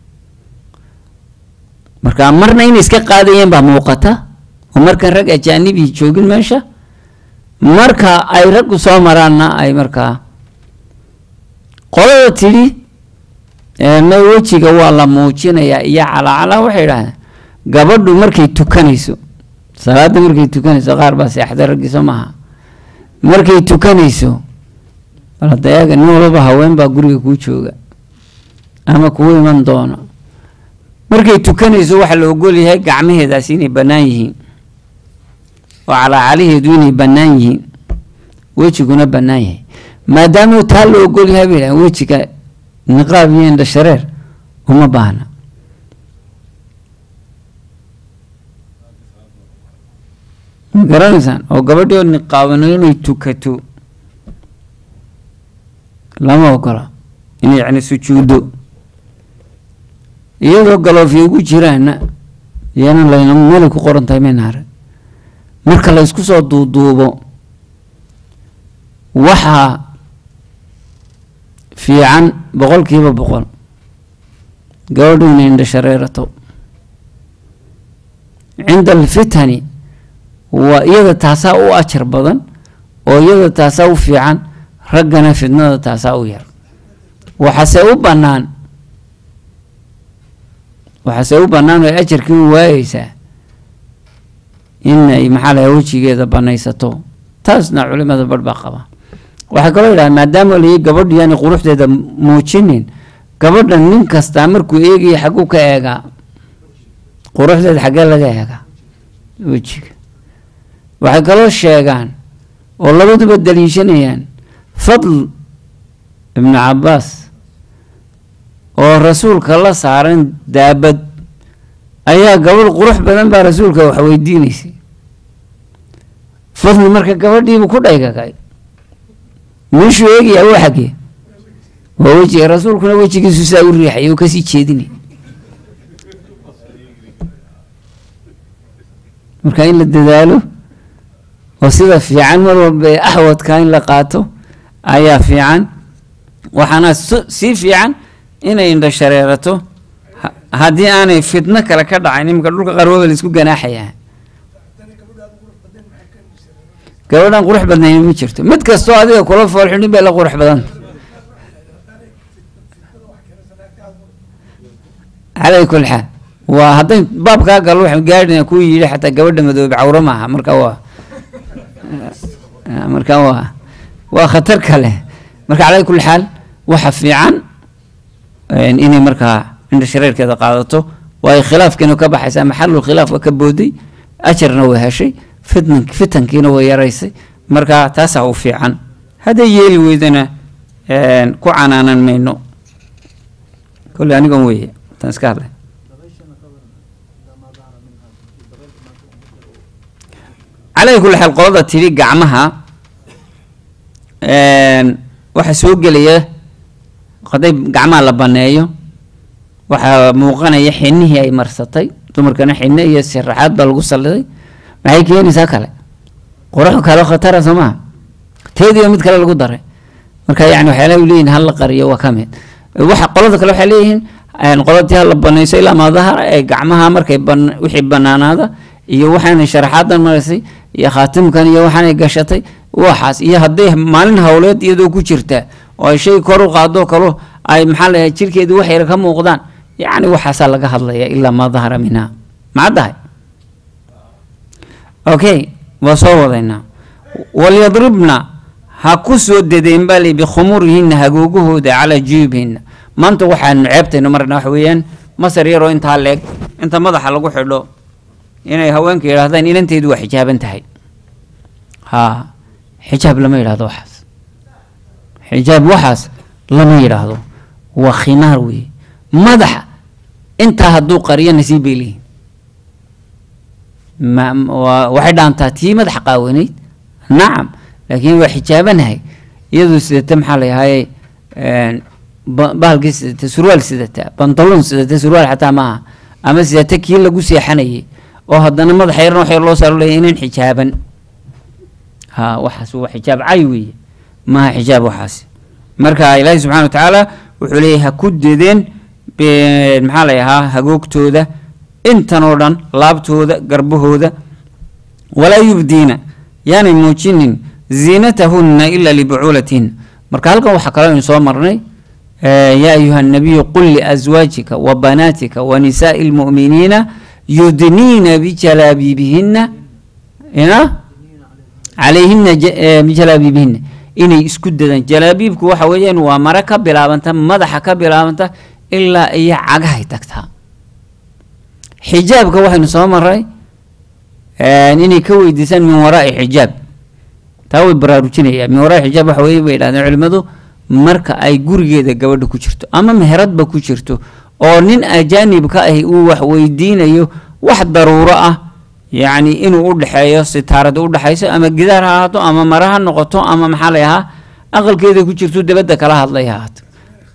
marka marna inay iska qaadayeen baa muuqata oo markaan rag ajaanibi joogin meesha marka ay raggu soo maraanna ay markaa qolada tidhi ma wejiga waa la muujinayaa iyo calaacalaa waxay idhahdeen gabadhu markay tukanayso salaada markay tukanayso qaar baa seexda raggiisa maaha markay tukanayso baladayaga nin walba haween baa guriga kuu jooga ama kugu iman doona markay tukanayso waxaa la ogol yahay gacmaheedaasi inay bannaan yihiin oo calaacalaheedu inay bannaan yihiin wejiguna bannaan yahay maadaama taa la ogol yahay bay dhahan wejiga niqaab iyo indhashareer uma baahna ma garanaysaan oo gabadhii oo niqaabano inay tukato lama ogola inay yani sujuuddo iyadoo galoofya ugu jiraana iyana layna meelay ku qoran tahay maynaare marka la ysku soo duuduubo waxaa fiican boqol kiiba boqol gabadhu inay indhashareerato cinda alfitani waa iyada taasaa u ajar badan oo iyada taasaa u fiican raggana fitnada taasaa u yar waxaase u bannaan waxaase u bannaan oo ajarkii u waayeysaa inay maxaa laha wejigeeda banaysato taasna culimada barh baa qaba waxaa kaloo yidhaha maadaama layi gabadhu yaani quruxdeeda muujinin gabadha nin kastaa markuu eegaya xagguu ka eegaa quruxdeeda xaggee laga eegaa wejiga waxay kaloo sheegaan oo labaduba daliishanayaan fadl ibnu cabaas oo rasuulka la saaran daabad ayaa gabadh qurux badan baa rasuulka wax weydiinaysay fadli marka gabadhiibu ku dhaygagay meeshuu eegayaa waa xaggee waa wejiga rasuulkuna wejigiisu saa u riixay uu kasii jeedinay marka in la dadaalo oo sida fiican mar walba ee axwadka in la qaato ayaa fiican waxaana sii fiican inay indhashareerato haddii aanay fitno kale ka dhacayn iminka dhulka qarwaba la isku ganaaxayaa gabadhan qurux badnayn ma jirto mid kastoo adiga kula foolxidhin bay la qurux badanta calay kul xaal waa hadday baabkaa gal waxaan gaadhina ku yidhi xataa gabadha madoobe cawro maaha marka waa marka waa waa khatar kale marka calay kul xaal waxa fiican inay markaa indha shareerkeeda qaadato waayo khilaafkiina ka baxaysaa maxalul khilaaf waa ka booday ajarna waa heshay fitnan fitankiina waa yaraysay marka taasaa u fiican hadday yeeli weydana ku canaanan mayno kolley anigan weeye tan iska hadlay calay kulli xaal qolada tidhi gacmaha waxaa soo gelaya hadday gacmaha la baneeyo waxaa muuqanaya xinihii ay marsatay dumarkana xine iyo sharaxaad baa lagu salliday maxay keenaysaa kale qurux kale khatara soo maha teediiba mid kale lagu daray marka yani waxyaalaha u leeyihin hala qariyo waa ka mid waxa qolada kale waxay leeyihiin qoladii hala banayso ilaa maadahara ee gacmaha markay ban wixii banaanaada iyo waxaanay sharaxaadan maraysay iyo khaatimkan iyo waxaanay gashatay waxaas iyo hadday maalin howleed iyadoo ku jirta oo ay shay kor u qaado kalo ay maxaa la jirkeedu wax yar ka muuqdaan yacni waxaasaa laga hadlaya ilaa maa dahara minha macaddahay okay waa soo wadaynaa walyadribna ha ku soo dedeen baa li bikhumurihinna hagoogahooda calaa juyubihinna maanta waxaanu ceebtayno marna waxa weeyaan masar yaroo intaa leeg inta madaxa lagu xidho inay haweenka yidhaahdaan inanteedu waa xijaaban tahay haa xijaab lama yidhahdo waxaas xijaab waxaas lama yidhaahdo waa khimaar weeye madaxa intaa hadduu qariyo nasiib bay leeyihin ma waa waxay dhaantaa tii madaxa qaawanayd nacam laakiin waa xijaabanahay iyadoo sidata maxaa la yahay bahalkii sidata surwaal sidata bantalon sidata surwaal xataa maaha ama sidata kii lagu seexanayay oo haddana madaxa yarna waxay loo saaro leeyahay inaan xijaaban ha waxaas waa xijaab cay weeye maaha xijaab waxaas marka ilaahi subxana wa tacaala wuxuu leeyahay ha ku dedeen maxaa la yahaa hagoogtooda intan oo dhan laabtooda garbahooda walaa yubdiina yaanay muujinin ziinatahunna ila libucuulatihinna marka halkan waxaa kaloo aynu soo marnay yaa ayuha nabiyu qul liaswaajika wa banaatika wa nisaai lmu'miniina yudniina bijalaabiibihina ina calayhina bijalaabiibihina inay isku dadaan jalaabiibku waxa weeyaan waa mare ka bilaabanta madaxa ka bilaabanta ilaa iyo cagahay tagtaa xijaabka waxaynu soo maray inay ka weydiisaan min waraai xijaab taa way baraarujinayaan min waraai xijaab waxa weye bay yidhahdeen culimmadu marka ay gurigeeda gabadha ku jirto ama meheradba ku jirto oo nin ajaanibka ahi uu wax weydiinayo wax daruuro ah yacni inuu u dhexeeyo sitaarada u dhexayso ama gidaar ha ahaato ama mare ha noqoto ama maxaa la yahaa aqalkeeda ku jirto dabadda kala hadlay ha ahaato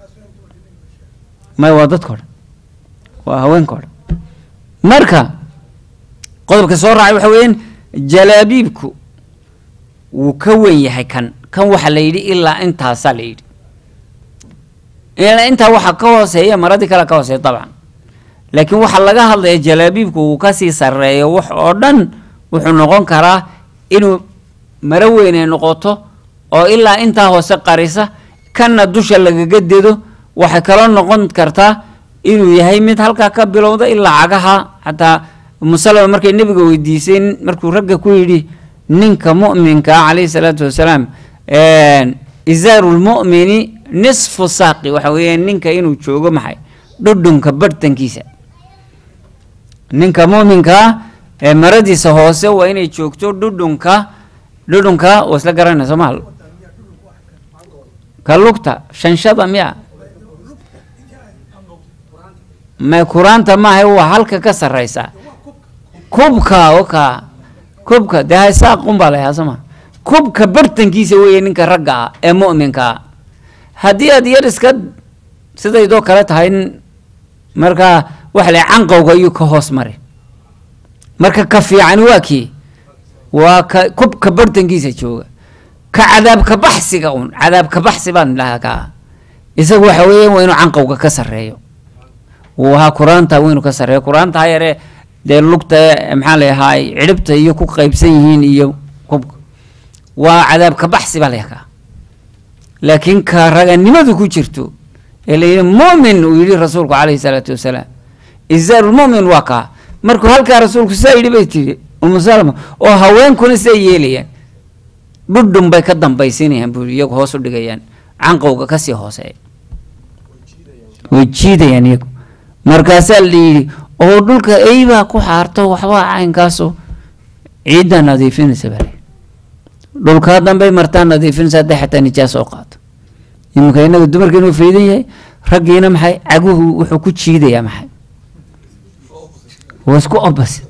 may waa dadka o dhan waa haweenka o dhan marka qodobka soo raacay waxa weeyaan jalaabiibku wuu ka wen yahay kan kan waxa la yidhi ilaa intaasaa la yidhi ilaa intaa waxa ka hooseeya maradii kale ka hooseeya dabcan laakiin waxaa laga hadlaya jalaabiibku uu kasii sarreeyo wax oo dhan wuxuu noqon karaa inuu maro weyn ay noqoto oo ilaa intaa hoose qarisa kanna dusha lagaga dedo waxay kaloo noqon kartaa inuu yahay mid halkaa ka bilowda ilaa cagaha xataa umusalama markay nebiga weydiisay markuu ragga ku yidhi ninka mu'minka ah calayhi salaatu wasalaam izaaru lmu'mini nisfu saaqi waxa weeyaan ninka inuu joogo maxay dhudhunka barhtankiisa ninka mu'minka ah ee maradiisa hoose waa inay joogto dhudhunka dhudhunka waa isla garanaya soo maal ka lugta shanshada miya ma kuraanta maaha waa halka ka sarreysa kubka oka kubka dee haysaaqun baa layaa sooma kubka bartankiisa weeye ninka ragga ah ee mu'minka ah haddii aad yar iska sidaydoo kale tahay markaa waxa la canqowga ayuu ka hoos mare marka ka fiicani waa kii waa ka kubka bartankiisa jooga ka cadaabka baxsiga un cadaabka baxsi baan dhahaa kaa isagu waxa weeyaan waa inuu canqowga ka sarreeyo wahaa qur-aanta waynu ka sarreeyo qur-aanta ha yaree dee lugta maxaa layahaa cidhibta iyo ku qaybsan yihiin iyo kubka waa cadaabka baxsi baa layakaa laakiin ka raganimadu ku jirto ee layidhi mu'min uu yidhi rasuulku calayhi salaatu wasalaam izaarulmu'min waa kaa markuu halkaa rasuulku sidaa yidhi bay tiri umu salama oo haweenkuna siday yeelayaan dhudhun bay ka dambaysiinayaan buu iyagu hoos u dhigayaan canqowga kasii hooseeya way jiidayaan iyagu markaasaa la yidhi oo dhulka eybaa ku xaarto waxbaa caynkaaso ciiddaa nadiifinaysa bale dhulkaa dambey martaa nadiifinaysa hadday xataa nijaas oo qaato iminka inaga dumarka inuu faydan yahay raggiina maxay caguhu wuxuu ku jiidayaa maxay waa isku opposite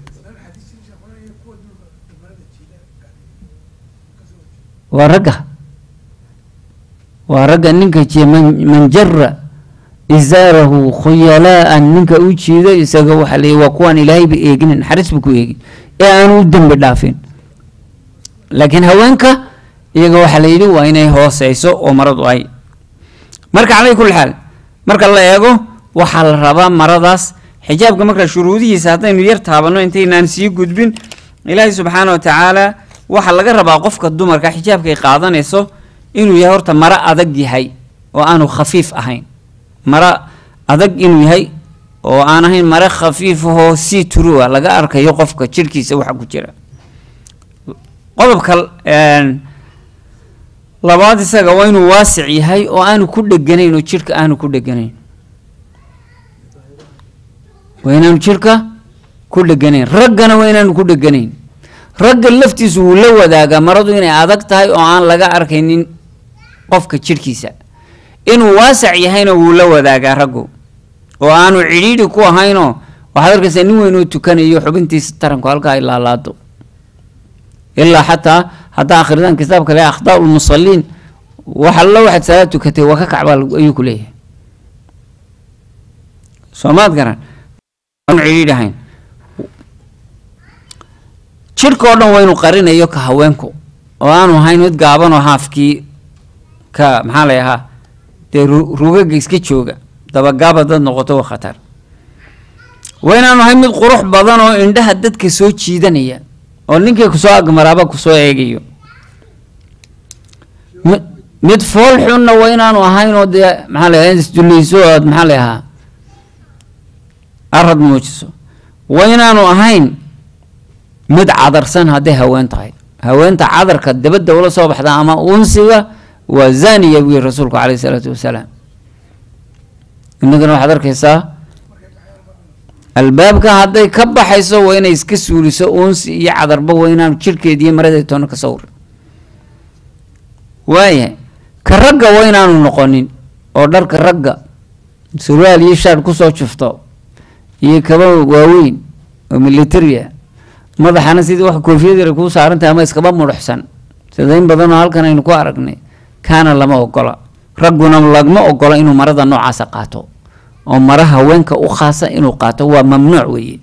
waa ragga waa ragga ninka jiya man jara izaarahu khuyalaaan ninka u jiido isaga waxaa leeyahy waa kuwaan ilaahayba eegin naxariis ba ku eegin ee aanu u dembi dhaafin laakiin haweenka iyaga waxaa la yidhi waa inay hooseyso oo maradu ay marka calay kulli xaal marka la eego waxaa la rabaa maradaas xijaabka marka shuruudihiisa haddaynu yar taabanno intaynaan sii gudbin ilaahay subxaana wa tacaala waxaa laga rabaa qofka dumarka xijaabkay qaadanayso inuu yahay horta maro adag yahay oo aanu khafiif ahayn maro adag inuu yahay oo aan ahayn mare khafiifahoo si turua laga arkayo qofka jirhkiisa waxa ku jira qodobka labaad isaga waa inuu waasic yahay oo aanu ku dheganayn oo jirhka aanu ku dheganayn waa inaanu jirhka ku dheganayn raggana waa inaanu ku dheganayn ragga laftiisu wuu la wadaagaa maradu inay adag tahay oo aan laga arkaynin qofka jirhkiisa inuu waasac yahayna wuu la wadaagaa raggu oo aanu cidhiidhi ku ahaynoo waxaad arkaysaa nin weyn oo tukanayo xubintiisa taranku halkaa ay laalaado ilaa xataa haddaa akhridaan kitaabka le akhdaa lmusaliin wax allo waxaad salaad tukatay waa ka kacbaa ayuu ku leeyahay soomaad garan aanu cidhiidhi ahayn jirhka oo dhan waa inuu qarinayo ka haweenku oo aanu ahayn mid gaaban oo haafkii ka maxaa lay ahaa dee rugaga iska jooga dabagaaba dad noqoto waa khatar waa inaanu ahayn mid qurux badan oo indhaha dadka soo jiidanaya oo ninkii kusoo agmaraaba kusoo eegayo mi mid fool xunna waa inaanu ahayn oo dee maxaa lay ahaa isdullayso ood maxaa lay ahaa arad muujiso waa inaanu ahayn mid cadarsan hadday haween tahay haweenta cadarka dabadda ula soo baxda ama unsiga waa zaniya buu yihi rasuulku caleyhi isalaatu wasalaam innagana waxaad arkaysaa albaabka hadday ka baxayso waa inay iska suuliso unsi iyo cadarba waa inaanu jirhkeeda iyo maradeed toona ka sawrin waayahay ka ragga waa inaanu noqonin oo dharka ragga surwaal iyo shaar kusoo jufto iyo kaba waaweyn oo militaria madaxana sidii wax koofiyad yar kuu saarantahay ama iskaba mudhuxsan sida in badanoo halkan aynu ku aragnay kaana lama ogola ragguna lagma ogola inuu marada noocaasa qaato oo mara haweenka u khaasa inuu qaato waa mamnuuc weeye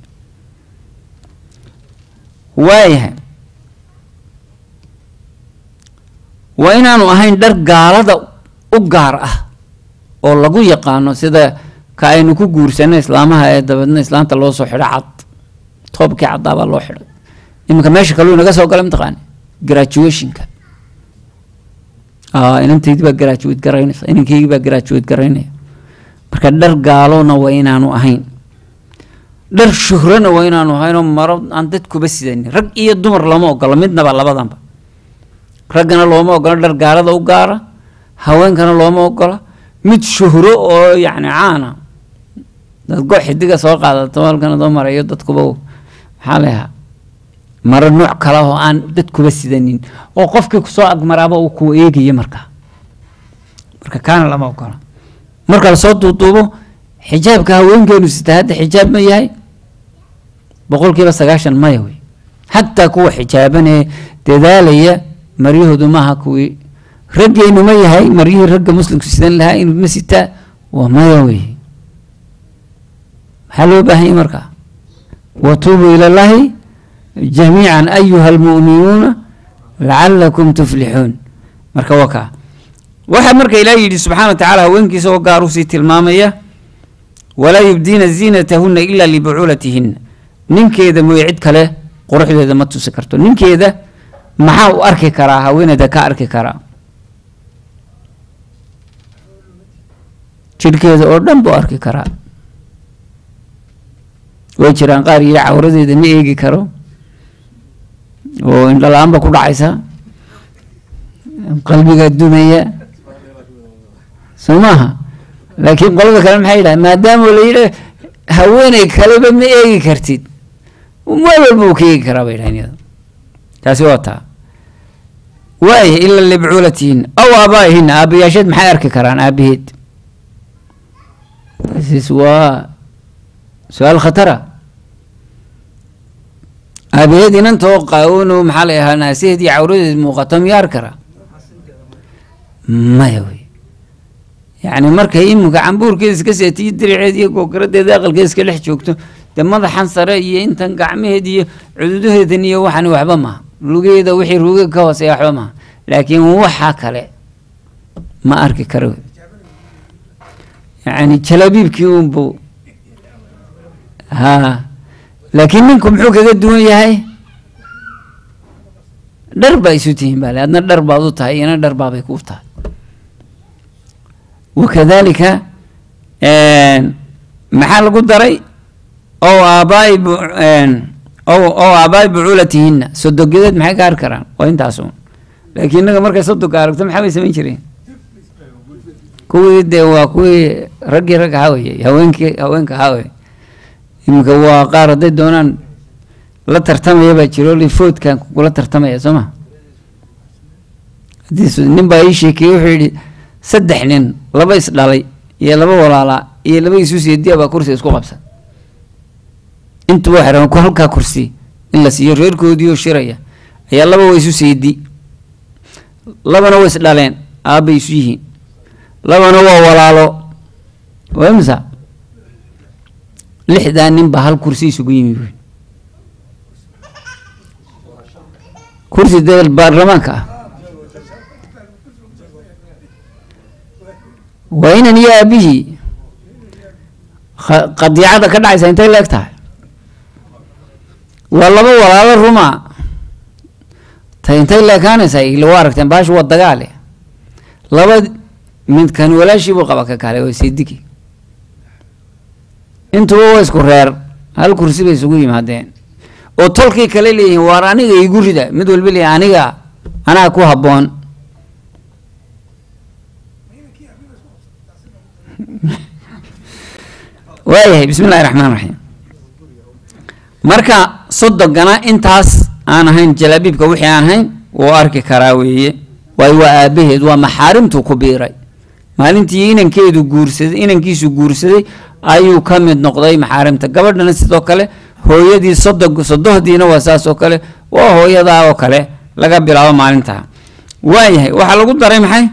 waayahay waa inaanu ahayn dhar gaalada u gaar ah oo lagu yaqaano sida ka aynu ku guursanay islaamaha ee dabeedna islaanta loo soo xidho cad toobkii caddaabaa loo xidhay iminka meesha kaluu inaga soo galay mataqaani graduationka inantaydii baa graduate garaynaysa inankaygii baa graduate garaynaya marka dhar gaalona waa inaanu ahayn dhar shuhrana waa inaanu ahayn oo maro aan dadkuba sidanin rag iyo dumar lama ogola midnaba labadanba raggana looma ogola dhar gaalada u gaara haweenkana looma ogola mid shuhro oo yacni caana dad go xidiga soo qaadato halkan adoo marayo dadkuba maxaa layahaa maro nooc kale oo aan dadkuba sidanin oo qofkii kusoo agmaraaba uu ku eegaya markaa marka kaana lama ogola marka lasoo duuduubo xijaabka haweenkeenu sitaa hadda xijaab ma yahay boqolkiiba sagaashan maya wey xataa kuwa xijaaban ee dadaalaya maryahoodu maaha kuwii raggeenu ma yahay maryihii ragga muslimku sidan lahaa inuu ma sitaa waa maya wey maxaa loo baahan yahy markaa watuubuu ila llahi jamiican ayuha almu'minuuna lacalakum tuflixuun marka waa kaa waxaa marka ilaah yidhi subxana wa tacala haweenkiisa oo gaar usii tilmaamaya walaa yubdiina ziinatahuna ila libucuulatihinna ninkeeda mooye cid kale quruxdeeda ma tusi karto ninkeeda maxaa u arki karaa haweeneyda ka arki karaa jidhkeeda oo dhan buu arki karaa way jiraan qaar yidhi cawradeeda ma eegi karo oo indhala-aanba ku dhacaysa qalbiga dumaya soo maaha laakiin qolada kale maxay yidhaha maadaama la yidha haweeney kaleba ma eegi kartid meel walba uu ka eegi karaa bay yidhahan iyada taasi waa taa waaya ila libcuulatihinna aw aabaa'ihinna aabayaasheed maxay arki karaan aabaheed tasis waa su-aal khatara aabaheed inantoo qaawano maxaa la ahaa naasaheed iyo cawradeed muuqato miyaa arki karaa maya wey yacni markay iminka cambuurkeeda iska seetiyo diriceed iyo googaradeeda aqalkeeda iska dhex joogto dee madaxan sare iyo intan gacmaheed iyo cududaheedan iyo waxani waxba maha lugeeda wixii ruuga ka hooseeya waxba maha laakiin waxa kale ma arki karo yacni jalabiibkii unbu ha laakiin ninku muxuu kaga duwan yahay dhar baa isu tihiin baa le adna dhar baad u tahay iyana dhar baabay kuu tahay wakadalika maxaa lagu daray ow aabaai ow ow aabaai bucuulatihinna sodogedeed maxay ka hari karaan waa intaas un laakiin innaga markay sodonka aragto maxaa bay samayn jireen kuwii dee waa kuwii raggii ragga hawayey haweenkii haweenka haway iminka waa qaar hadday doonaan la tartamaya baa jiro lifoodkan kula tartamaya soo ma haddii nin baa ii sheekeeyey wuxuu yidhi saddex nin laba is dhalay iyo laba walaalaa iyo laba isu seediya baa kursi isku qabsan intuba waxay rabaan ku halkaa kursi in la siiyo reerkoodii oo shiraya ayaa laba waa isu seedi labana waa is dhaleen aabbay isu yihiin labana waa walaalo waa imisa lixdaa nin baa hal kursi isugu yimi buy kursi dee baarlamaanka ah waa inan iyo aabihii qadiicada ka dhacaysa intay leeg tahay waa laba walaalo ruma ta intay leekaanaysaa ila waa aragteen baashu waa dagaale laba midkan walaashii buu qaba ka kale waa seedigi intuba waa isku reer hal kursi bay isugu yimaadeen oo tolkii kale leeyihiin waar aniga igu rida mid walba leeyahy aniga anaa ku habboon waayahay bismi illahi raxmaan raxiim marka sodogana intaas aan ahayn jalaabiibka wixii aan ahayn wuu arki karaa weeye waayo waa aabaheed waa maxaarimtuu ku biiray maalintii inankeedu guursaday inankiisu guursaday ayuu ka mid noqday maxaarimta gabadhana sidoo kale hooyadii sodog sodohdiina waa saas oo kale waa hooyadaa oo kale laga bilaabo maalintaa waayahay waxaa lagu daray maxay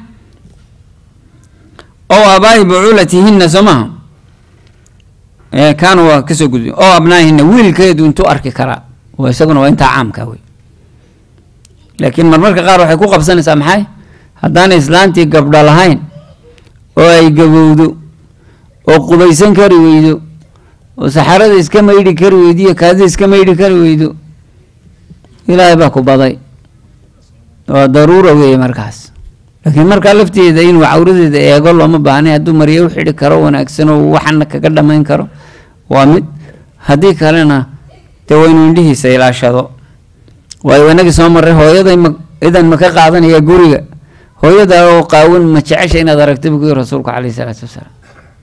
ow aabaa'i bucuulatihinna soo maha kaana waa kasoo gudbi oo abnaahinna wiilkeedu intuu arki karaa waa isaguna waa intaa caamka wey laakiin marmarka qaar waxay ku qabsanaysaa maxay haddaanay islaantii gabdho lahayn oo ay gabowdo oo qubaysan kari weydo oo saxarada iska maydhi kari weydo iyo kaadida iska maydhi kari weydo ilaahay baa ku baday waa daruura weeye markaas laakiin markaa lafteeda inuu cawradeeda eego looma baahnay hadduu maryo u xidhi karo wanaagsan oo waxana kaga dhamayn karo waa mid haddii kalena dee waa inuu indhihiisa ilaashado waayo inagii soo marray hooyaday ma idan ma ka qaadanaya guriga hooyada oo qaawan ma jecesha inaad aragta buu ku yiri rasuulku calayhi salaatu wasalaam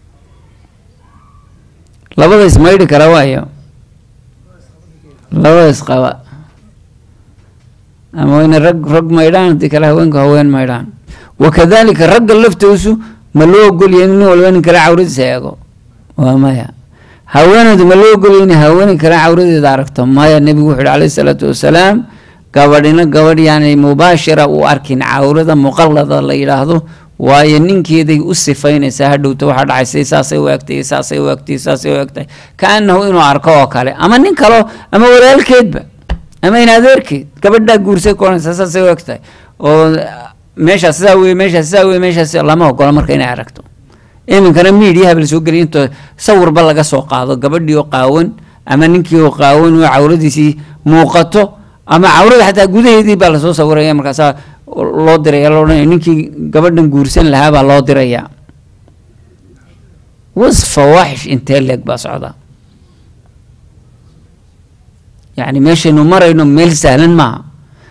labada ismaydhi kara waayo labada isqaba ama wayna rag rag maydhaan haddii kale haweenku haween maydhaan wakadalika ragga laftoosu ma loo ogolyahay in nin walba nin kale cawradiisa eego waa maya haweeneedu ma loo ogolyahay in haweeney kale cawradeeda aragto maya nebigu wuxu uhi calayhi salaatu wasalaam gabadhina gabadh yaanay mubaashira u arkin cawrada muqallada la yidhaahdo waayo ninkeeday u sifaynaysaa hadhowta waxaa dhacaysay saasay u egtay saasay u egtay saasay u egtay kaanahu inuu arko oo kale ama nin kalo ama walaalkeedba ama in adeerkeed gabadhaa guursay kuonaysa saasay u egtahay oo meeshaas sidaa weye meeshaas sidaa weye meeshaas lama ogola marka inay aragto iminkana miidiyaha la soo geliya intoo sawirba laga soo qaado gabadhii oo qaawan ama ninkii oo qaawan oo cawradiisii muuqato ama cawrada xataa gudaheedii baa lasoo sawiraya markaasaa loo diraya loo odhanaya ninkii gabadhan guursan lahaa baa loo diraya was fawaaxish intee leeg baa socda yacni meeshaynu marayno meel sahlan maaha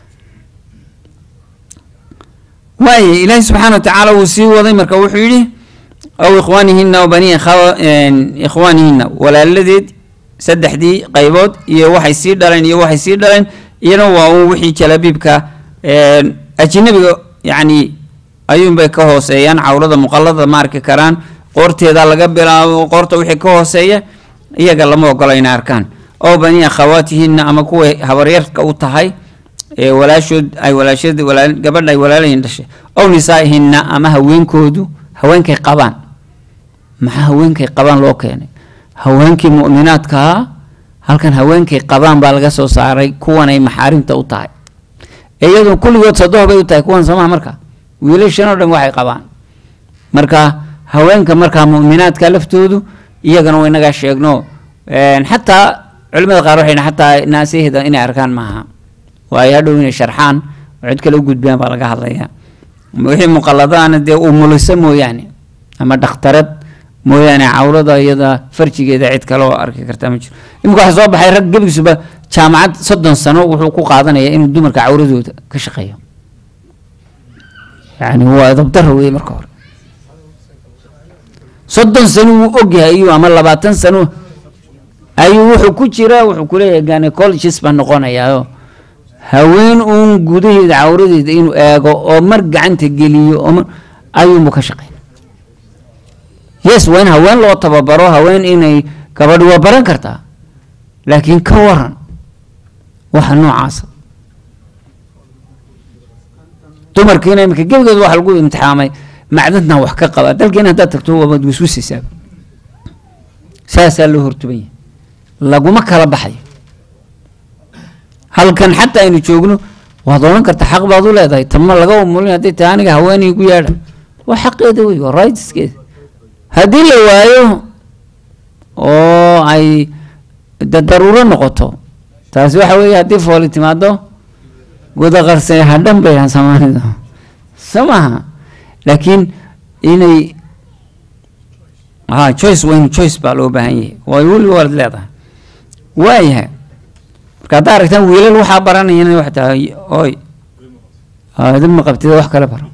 waaya ilaahi subxaana wa tacaala wuu sii waday marka wuxuu yidhi aw ikhwaanihina aw bani ikhwaanihina walaaladeed saddexdii qaybood iyo waxay sii dhaleen iyo waxay sii dhaleen iyana waa un wixii jalabiibka ajinabiga yacni ayuunbay ka hooseeyaan cawrada muqallada ma arki karaan qoorteeda laga bilaabo qoorta wixii ka hooseeya iyaga lama ogola inay arkaan oo bani akhawaatihina ama kuway habaryarka u tahay ee walaashood ay walaashad walaa gabadha ay walaalahin dhashay ow nisaa'ihina ama haweenkoodu haweenkay qabaan maxaa haweenkay qabaan loo keenay haweenkii mu'minaadkaa halkan haweenkay qabaan baa laga soo saaray kuwan ay maxaarimta u tahay iyadu kulligood sadoh bay u tahay kuwan soomaha marka wiilashan oo dhan waxay qabaan marka haweenka markaa mu'minaadka laftoodu iyagana waa inagaa sheegno xataa culimada qaar waxay xataa naasihda inay arkaan maaha waayo hadhow inay sharxaan cid kale u gudbiyaan baa laga hadlayaa wixii muqaladaana dee umuliso mooyaane ama dhakhtarad mooyaane cawrada iyada farjigeeda cid kale oo arki karta ma jiro imika waxaa soo baxay rag gebigisuba jaamacad soddon sano wuxuu ku qaadanayaa inuu dumarka cawradooda ka shaqeeyo yani waa dabdaro wey marka hore soddon sano wuu ogyahay ayuu ama labaatan sano ayuu wuxuu ku jiraa wuxuu kuleeyahay gynecologist baa noqonayaa haween uun gudaheeda cawradeeda inuu eego oo mar gacanta geliyo oo mar ayuunbu ka shaqeyn yes waa in haween loo tababaro haween inay gabadhi waa baran kartaa laakiin ka waran waxa noocaasa dumarkiina imika gebigeed waxa lagu imtixaamay macdadna wax ka qaba dalkeena haddaad tagto waad wiswisaysaa saasaa loo hortuban yahay laguma kala baxayo halkan xataa aynu joogno waad odhan karta xaq baad u leedahay tama laga umulin hadday tahay aniga haweenay gu yaadha waa xaqeeda wey waa rightskeeda haddii la waayo oo ay da daruuro noqoto taasi waxa weeye haddii fooli timaado gudaqarsay hadhan bay aan soomaalida soo maaha laakiin inay ha choice waynu choice baa loo baahan yahay way weli waad leedahay waayahay marka haddaa aragtaan wiilal waxaa baranayana wax tahay oy idin ma qabtida wax kale baro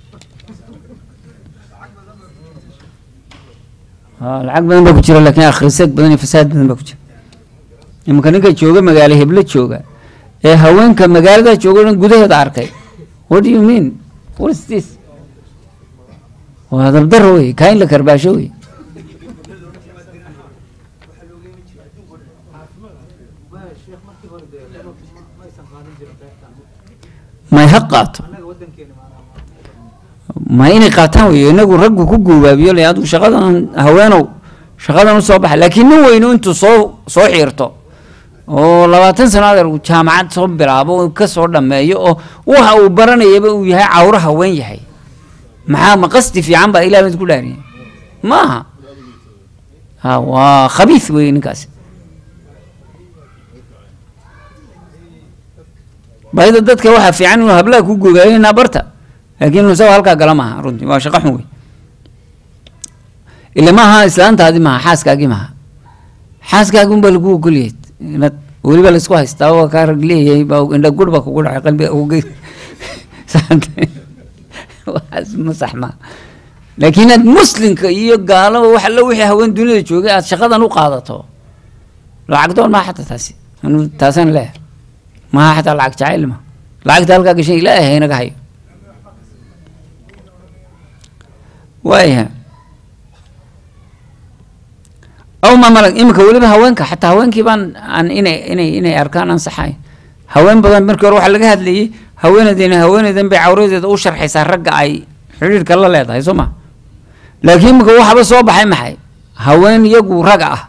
lacag badan baa ku jira laakiin akhriseeg badan iyo fasaad badan baa ku jira imanka ninka jooga magaalo heblo jooga ee haweenka magaalada jooga dhan gudaheeda arkay what do you mean what is this waa dabdaro wey kaa in la karbaasho wey may ha qaato ma inay qaataan wey inagu raggu ku guubaabiyo le adigu shaqadan haweenow shaqadan usoo baxa laakiin nin weynu intuu soo soo xiirto oo labaatan sano adeer uu jaamacad soo bilaabo ka soo dhameeyo oo waxa uu baranayaba uu yahay cawro haween yahay maxaa ma qasdi fiican baa ilah mid ku dhaariyay maaha ha waa khabiis wey ninkaasi bayda dadka waxaa fiican inuu hablaha ku gogaayo inaa barta laakiin isaga halkaa gala maaha runtii waa shaqo xun wey ila maaha islaantaadi maaha xaaskaagii maaha xaaskaagi unbaa lagu ogolyahay inaad weliba laisku haystaa waa kaa rag leeyahay baa indha gur baa kugu dhacay qalbiga uge waxaas ma sax maa laakiin aad muslimka iyo gaalaba wax alla wixii haween duniyada joogay aad shaqadan u qaadato lacag doon maa xataa taasi anu taasaan leeyahay maha xataa lacag jacayl ma lacagta halkaa gashan ilaahay haynaga hayo waayaha aw ma malag iminka weliba haweenka xataa haweenkii baan aan inay inay inay arkaan ansaxayn haween badan markii hore waxaa laga hadlayay haweeneydina haweeneydan bay cawradeeda u sharxaysaa ragga ay xidhiirka la leedahay soo ma laakiin iminka waxaba soo baxay maxay haween iyagu raga ah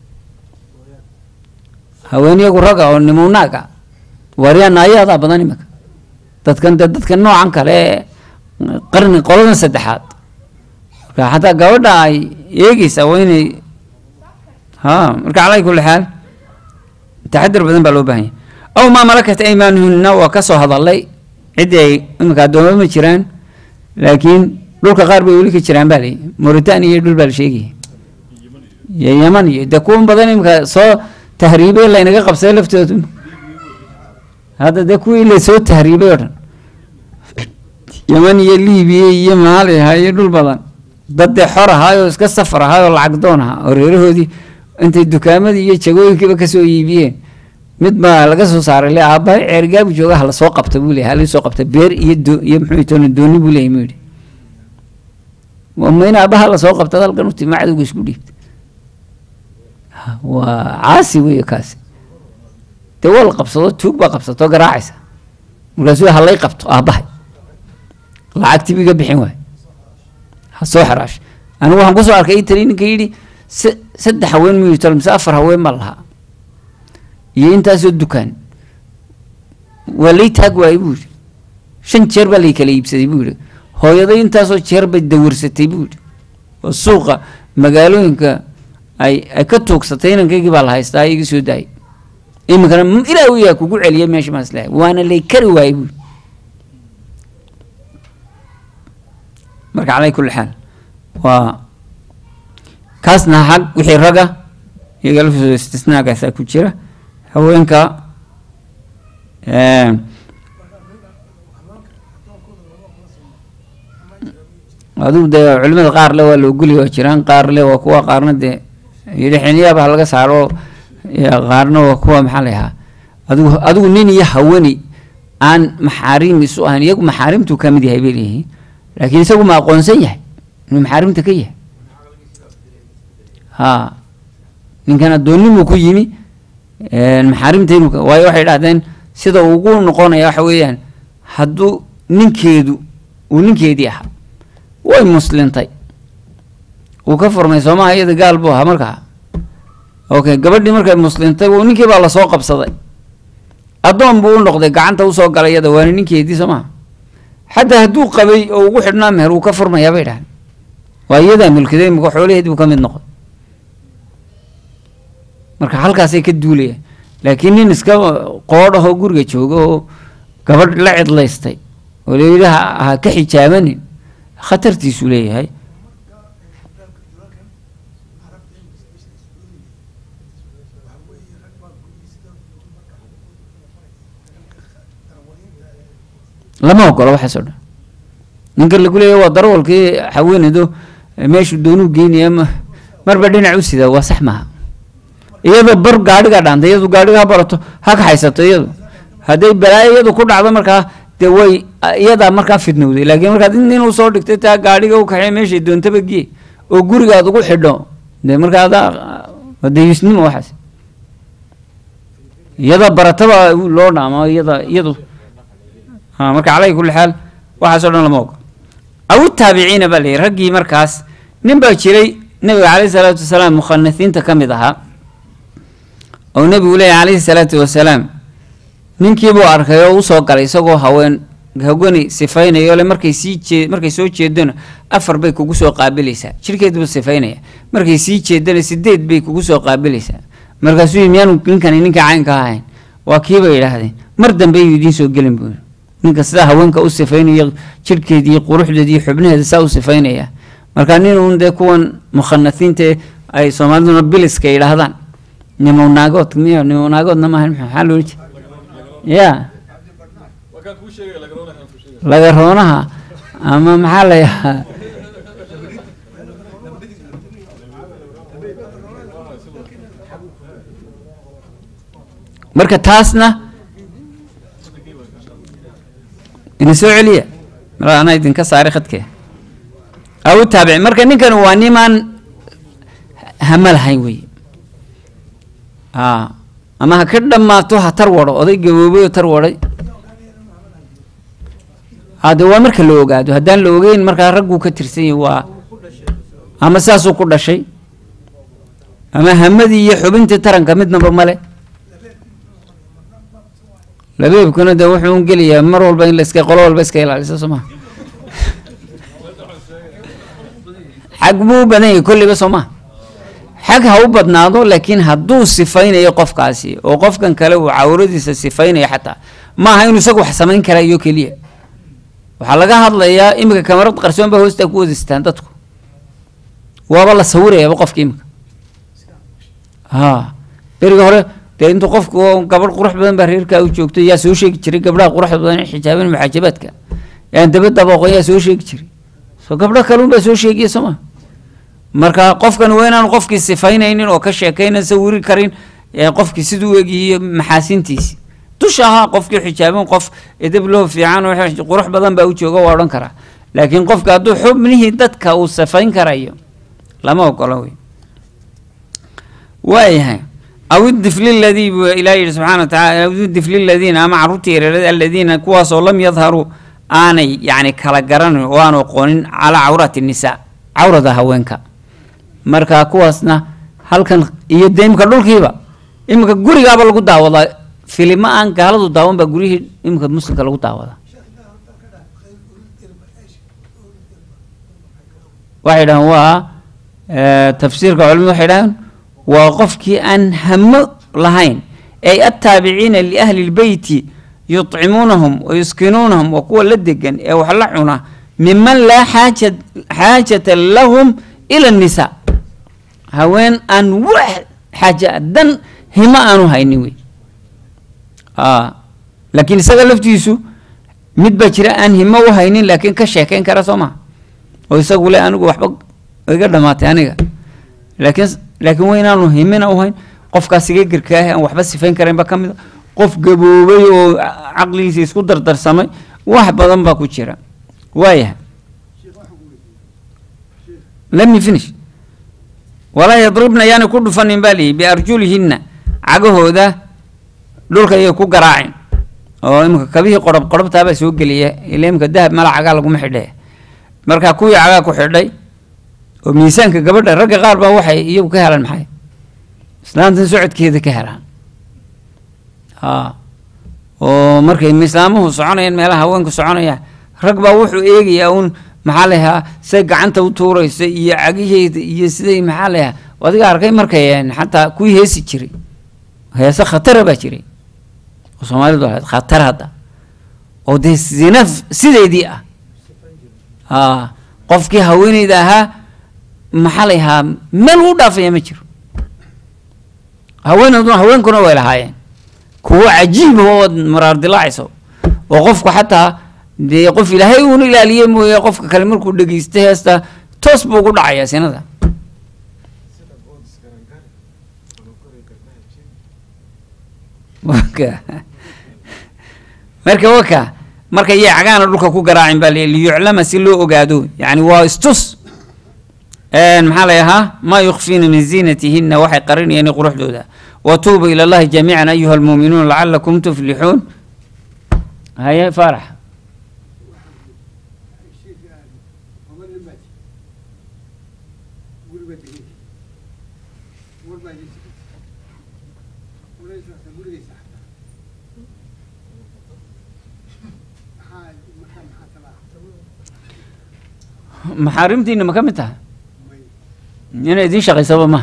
haween iyagu raga oo nimunaag ah waaryaa naayadaa badan iminka dadkan de dadka noocan kale ee qarni qoladan saddexaad marka xataa gabadha ay eegeysaa waa inay ha marka calaa kulli xaal taxadir badan baa loo baahan yahay aw maa malakat aymaanuhunna waa ka soo hadalay ciddii ay iminka addooma ma jiraan laakiin dhulka qaar bay weli ka jiraan baa layi mauritania iyo dhul baa la sheegaya iyo yaman iyo dee kuwan badan iminka soo tahriibay laynaga qabsaday laftoodu hadda dee kuwii la soo tahriibay oo dhan yaman iyo libiya iyo maaliha iyo dhul badan dad dee xor ahaayoo iska safar ahaayoo lacag doon ahaa oo reerahoodii intay dukaamadii iyo jagooyinkiiba kasoo iibiyeen mid baa laga soo saaray le aabbahay ceergaabu jooga hala soo qabta buu leeyahay hala soo qabta beer iyo do iyo muxuu toona dooni buu leeyahay muu yidhi ma in aabbaha la soo qabta halkan u timi cadowga isku dhiibta waa caasi weeye kaasi dee waa la qabsado tuug baa qabsato garaacaysa markaasuu halay qabto aabbahay lacagtii iga bixin waay ha soo xaraash anigu waxaan kusoo arkay itali ninka yidhi se saddex haween miyuu talo mise afar haween baa lahaa iyo intaasoo dukaan waa lay taag waayey buu yidhi shan jeer baa lay kala iibsaday buu yidhi hooyaday intaasoo jeer bay dawarsatay buu yidhi oo suuqa magaalooyinka ay ay ka tuugsatay inankaygii baa la haystaa iga soo daayay iminkana ilaah yaa kugu celiyay meesha maas lehay waana lay kari waayey buu marka calaa kulli xaal waa kaasna xag wixii raga iyaga laftooda istisnaagaasaa ku jira haweenka adigu dee culimada qaar le waa la ogoli waa jiraan qaar le waa kuwa qaarna dee yidhi xiniyaaba ha laga saaro qaarna waa kuwa maxaa la yahaa adigu adigu nin iyo hawani aan maxaarim isu ahayn iyagu maxaarimtuu ka mid yahay bay leeyihiin laakiin isagu ma aqoonsan yahay inuu maxaarimta ka yahay ha ninkan addoonnimuu ku yimi maxaarimta inuu waayo waxay dhahdeen sida ugu noqonaya waxa weeyaan hadduu ninkeedu uu ninkeedii ahaa way muslintay uu ka furmay soomaha iyada gaal buu ahaa markaa okay gabadhii markay muslintay ninkii baa lasoo qabsaday addoon buu u noqday gacanta usoo galay iyada waana ninkeedii soo maha xataa hadduu qabay oo ugu xidhnaa meher wuu ka furmayaa bay dhahan waa iyadaa mulkiday imika xoolaheed buu ka mid noqday marka halkaasay ka duulayaan laakiin nin iska qoodhahoo guriga jooga oo gabadh la cidlaystay oo layidhi ha ka xijaabanin khatartiisuu leeyahay lama ogolo waxaas oo dhan ninka lagu leeyahy waa darwalkii haweenaydo meeshuu doonuu geynaya marba dhinac u sidaa waa sax maaha iyadoo bar gaadhigaa dhaantay iyadu gaadhiga ha barato ha kaxaysato iyadu hadday balaayo iyadu ku dhacdo markaa dee way iyadaa markaa fidnowday laakiin markaad nin u soo dhigtay taa gaadhiga u kaxey meeshay doontaba giye oo gurigaad ugu xidho dee markaa adaa wadayisnimo waxaas iyada barataba loo dhaamo iyada iyadu marka calaa kulli xaal waxaasoo dhan lama ogo aw taabiciina baa layihi raggii markaas nin baa jiray nabiga caleyhi salaatu wasalaam mukhanasiinta ka mid ahaa oo nebigu leeyahy caleyhi salaatu wasalaam ninkiibuu arkay oo usoo galay isagoo haween hawani sifaynayo le markay sii jee markay soo jeedona afar bay kugu soo qaabilaysaa jirkeedbuu sifaynaya markay sii jeedana sideed bay kugu soo qaabilaysaa markaasuu yii miyaanu ninkani ninka caynka ahayn waa kiibay yidhaahdeen mar dambe ayuu idiin soo gelin buu ninka sidaa haweenka u sifaynaya jirhkeedii quruxdeedii xubnaheeda saa u sifaynaya marka nin uun dee kuwan mukhanasiinta ay soomaaliduna biliska yidhaahdaan nimonaagood miy nimonaagoodna maaha maxaa loola jeeda ya lagaroonaha ama maxaa la yahaa marka taasna ina soo celiya mar anaa idinka saaray khadkee aw taabici marka ninkan waa nimaan hama lahayn wey a ama ha ka dhammaato ha tar wado oday gaboobay oo tar waday hade waa marka la ogaado haddaan la ogeyn markaa ragguu ka tirsan yahy waa ama saasuu ku dhashay ama hamadii iyo xubintii taranka midnaba male labeebkuna de wuxuu un gelayaa mar walba in laska qolo walba iska ilaaliso soo maha xag buu u badan yahay kolliba soo maha xag ha u badnaado laakiin hadduu sifaynayo qofkaasi oo qofkan kale uu cawradiisa sifaynayo xataa maaha inuu isagu wax samayn karaa iyo keliya waxaa laga hadlayaa iminka kamarad qarsoon ba hoostaa ku wadistaan dadku waaba la sawirayaaba qofka iminka ha beriga hore dee intuu qofku gabadh qurux badan baa reerkaa u joogto yaa soo sheegi jiray gabdhaha quruxda badan xijaaban muxaajabaadka yaan dabadaba aqoon yaa soo sheegi jiray so gabdho kaluun baa soo sheegiya soo ma marka qofkan waa inaanu qofkii sifaynaynin oo ka sheekaynan sawiri karin qofkii siduu egyihiyo maxaasintiisi dusha ahaa qofkii xijaaban qof edab loo fiican oo qurux badan baa u jooga waa odhan karaa laakiin qofka hadduu xubnihii dadka uu sifayn karayo lama ogola wey waayahay aw idifli ladii buu ilaah yihi subxana wa tacala aw idifli ladiina ama carruurta yareerada aladiina kuwaasoo lam yadharuu aanay yacni kala garanin oo aanu aqoonin calaa cawrati nisaa cawrada haweenka marka kuwaasna halkan iyo dee imika dhulkiiba iminka gurigaaba lagu daawadaa filimo aan gaaladu daawan baa guryihii iminka muslimka lagu daawadaa waxay dhahaan waa tafsiirka culimadu waxay dhahaan waa qofkii aan hamo lahayn ay attaabiciina liahli lbeyti yuطcimuunahum wa yuskinuunahum waa kuwa la degan ee wax la cuna miman laa xaaja xaajata lahum ila annisaa haween aan wax xaaja dan himo aanu haynin wey a laakiin isaga laftiisu mid baa jira aan himo u haynin laakiin ka sheekeyn kara soo maha oo isagu le anigu waxba iga dhamaatay aniga laakiin laakiin waa inaanu himina u hayn qofkaas iga gerkaahe aan waxba sifayn karaynba ka mid a qof gaboobay oo caqligiisa isku dardarsamay wax badan baa ku jira waayahay let me finish walaa yadribna yaani ku dhufanin baa lihi biarjulihinna cagahooda dhulka ayay ku garaacin oo iminka kabihii qorob qorobtaabaa soo geliya ila iminka dahab mala cagaa laguma xidhe marka kuwii cagaa ku xidhay oo miisaanka gabadha ragga qaar baa waxay iyagu ka helaan maxay islaantan socodkeeda ka helaan a oo markay islaamuhu soconayaan meelaha haweenku soconaya rag baa wuxuu eegayaa uun maxaa layahaa say gacanta u tuuraysa iyo cagiheeda iyo siday maxaa layahaa adiga arkay markay xataa kuwii heesi jiray heese khatara baa jiray oo soomaalidu ahayd khatar hadda oo dee zina sideedii ah a qofkii haweeneyda ahaa maxaa layahaa meel u dhaafaya ma jiro haweeneeduna haweenkuna way lahaayeen kuwo cajiiba ood maraar dilaacayso oo qofku xataa dee qof ilaahay uuna ilaaliye mooye qofka kale markuu dhegeysta heesta toos buu ku dhacayaa sinada waka marka waka marka yay cagaana dhulka ku garaacin baa liyuclama si loo ogaado yani waa istus maxaa lay ahaa maa yukfiina min ziinatihina waxay qarinayeen quruxdooda watuubu ila allahi jamiican ayuha almuuminuun lacalakum tuflixuun haye faarax maxaarimtiina ma ka mid taha inay idiin shaqaysaba maha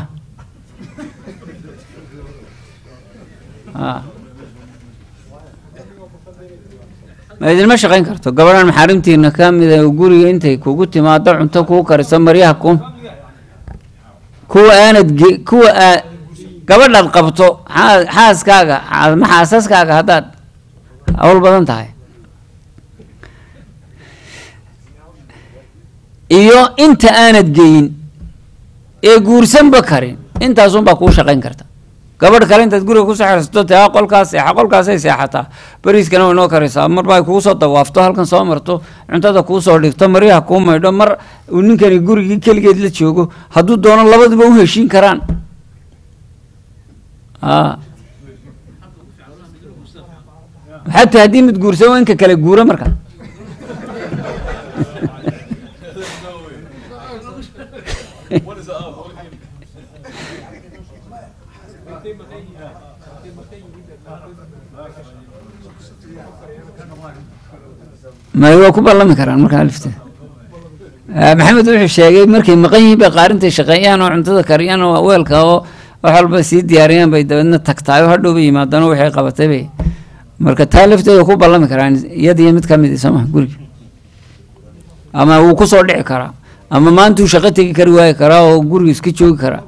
ma idinma shaqayn karto gabadhan maxaarimtiina ka mida guriga intay kugu timaado cunto kuu kariso maryaha ku kuwa aanad ge kuwa aa gabadhaad qabto xaa xaaskaaga ma xaasaskaaga haddaad hawl badan tahay iyo inta aanad geyin ee guursanba karin intaasunbaa kuu shaqayn karta gabadh kale intaad guriga kusoo xersato te a qolkaas seexa qolkaasay seexataa bariiskana way noo karaysaa marba ay kugu soo dawaafto halkan soo marto cuntada kuu soo dhigto maryaha kuu maydho mar uu ninkani gurigii keligeed la joogo hadduu doono labaduba u heshiin karaan a xataa haddii mid guursan waa inka kale guura marka may waa ku ballami karaan markaa lifte maxamed wuxuu sheegay markay maqan yihiin bay qaarintay shaqeeyaan oo cuntada kariyaan oo weelka oo wax walba sii diyaariyaan bay dabeedna tagtaay oo hadhow bay yimaadaan oo waxay qabatay bay marka taa lafteeda ku ballami karaan iyadiyo mid ka mid i sooma guriga ama wuu kusoo dhici karaa ama maantuu shaqo tegi kari waayi karaa oo guriga iska joogi karaa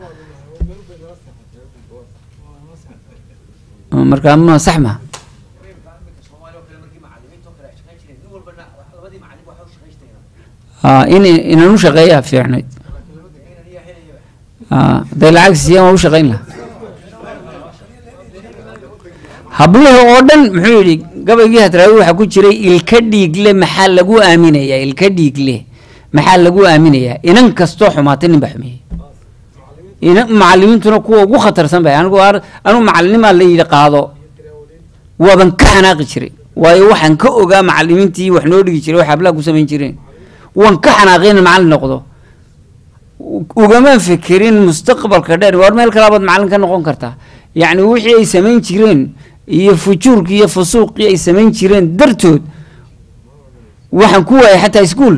marka ma sax ma in inaan u shaqeeyaa fiicnayd haday lacag siiyaan waa u shaqayn laha hablaha oo dhan muxuu yidhi gabaygii hadraawi waxaa ku jiray ilka dhiigle maxaa lagu aaminayaa ilka dhiigle maxaa lagu aaminayaa inan kastoo xumaatay nin baa xumeeyey ina macalimiintuna kuwa ugu khatarsan bay anigu anigu macalinimaa la yidhi qaado waaban ka xanaaqi jiray waayo waxaan ka ogaa macalimiintii wax noo dhigi jiray wax hablaha ku samayn jireen waan ka xanaaqay in macallin noqdo ugamaan fikirin mustaqbalka dheer war meel kalaabaad macallin ka noqon kartaa yacni wixii ay samayn jireen iyo fujuurkii iyo fusuuqii ay samayn jireen dartood waxaan ku waayay xataa iskuol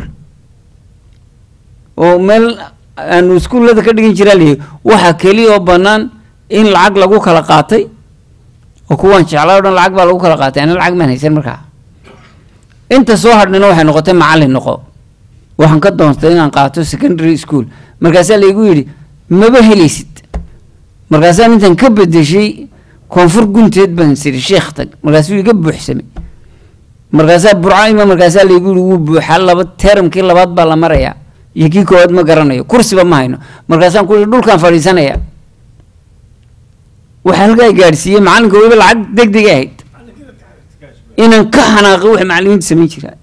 oo meel aanu iskuullada ka dhigan jiraa lihi waxaa keliya oo bannaan in lacag lagu kala qaatay oo kuwaan jeclaa o dhan lacag baa lagu kala qaatay ana lacag maan haysan markaa inta soo hadhnina waxay noqotay macallin noqo waxaan ka doontay inaan qaato secondary school markaasaa laygu yidhi maba helaysid markaasaa intaan ka bedeshay koonfur gunteed baan siri sheekh tag markaasuu iga buuxsamay markaasaa burco ima markaasaa laygu yidhi wuu buuxaa laba teramkii labaad baa la marayaa iyo kii koowaad ma garanayo kursiba ma hayno markaasaan ku yidhi dhulkaan fadhiisanaya waxaa halkaa gaadhsiiyey macalinka weliba lacag deg deg ahayd inaan ka xanaaqo wax macalimiinta samayn jiraa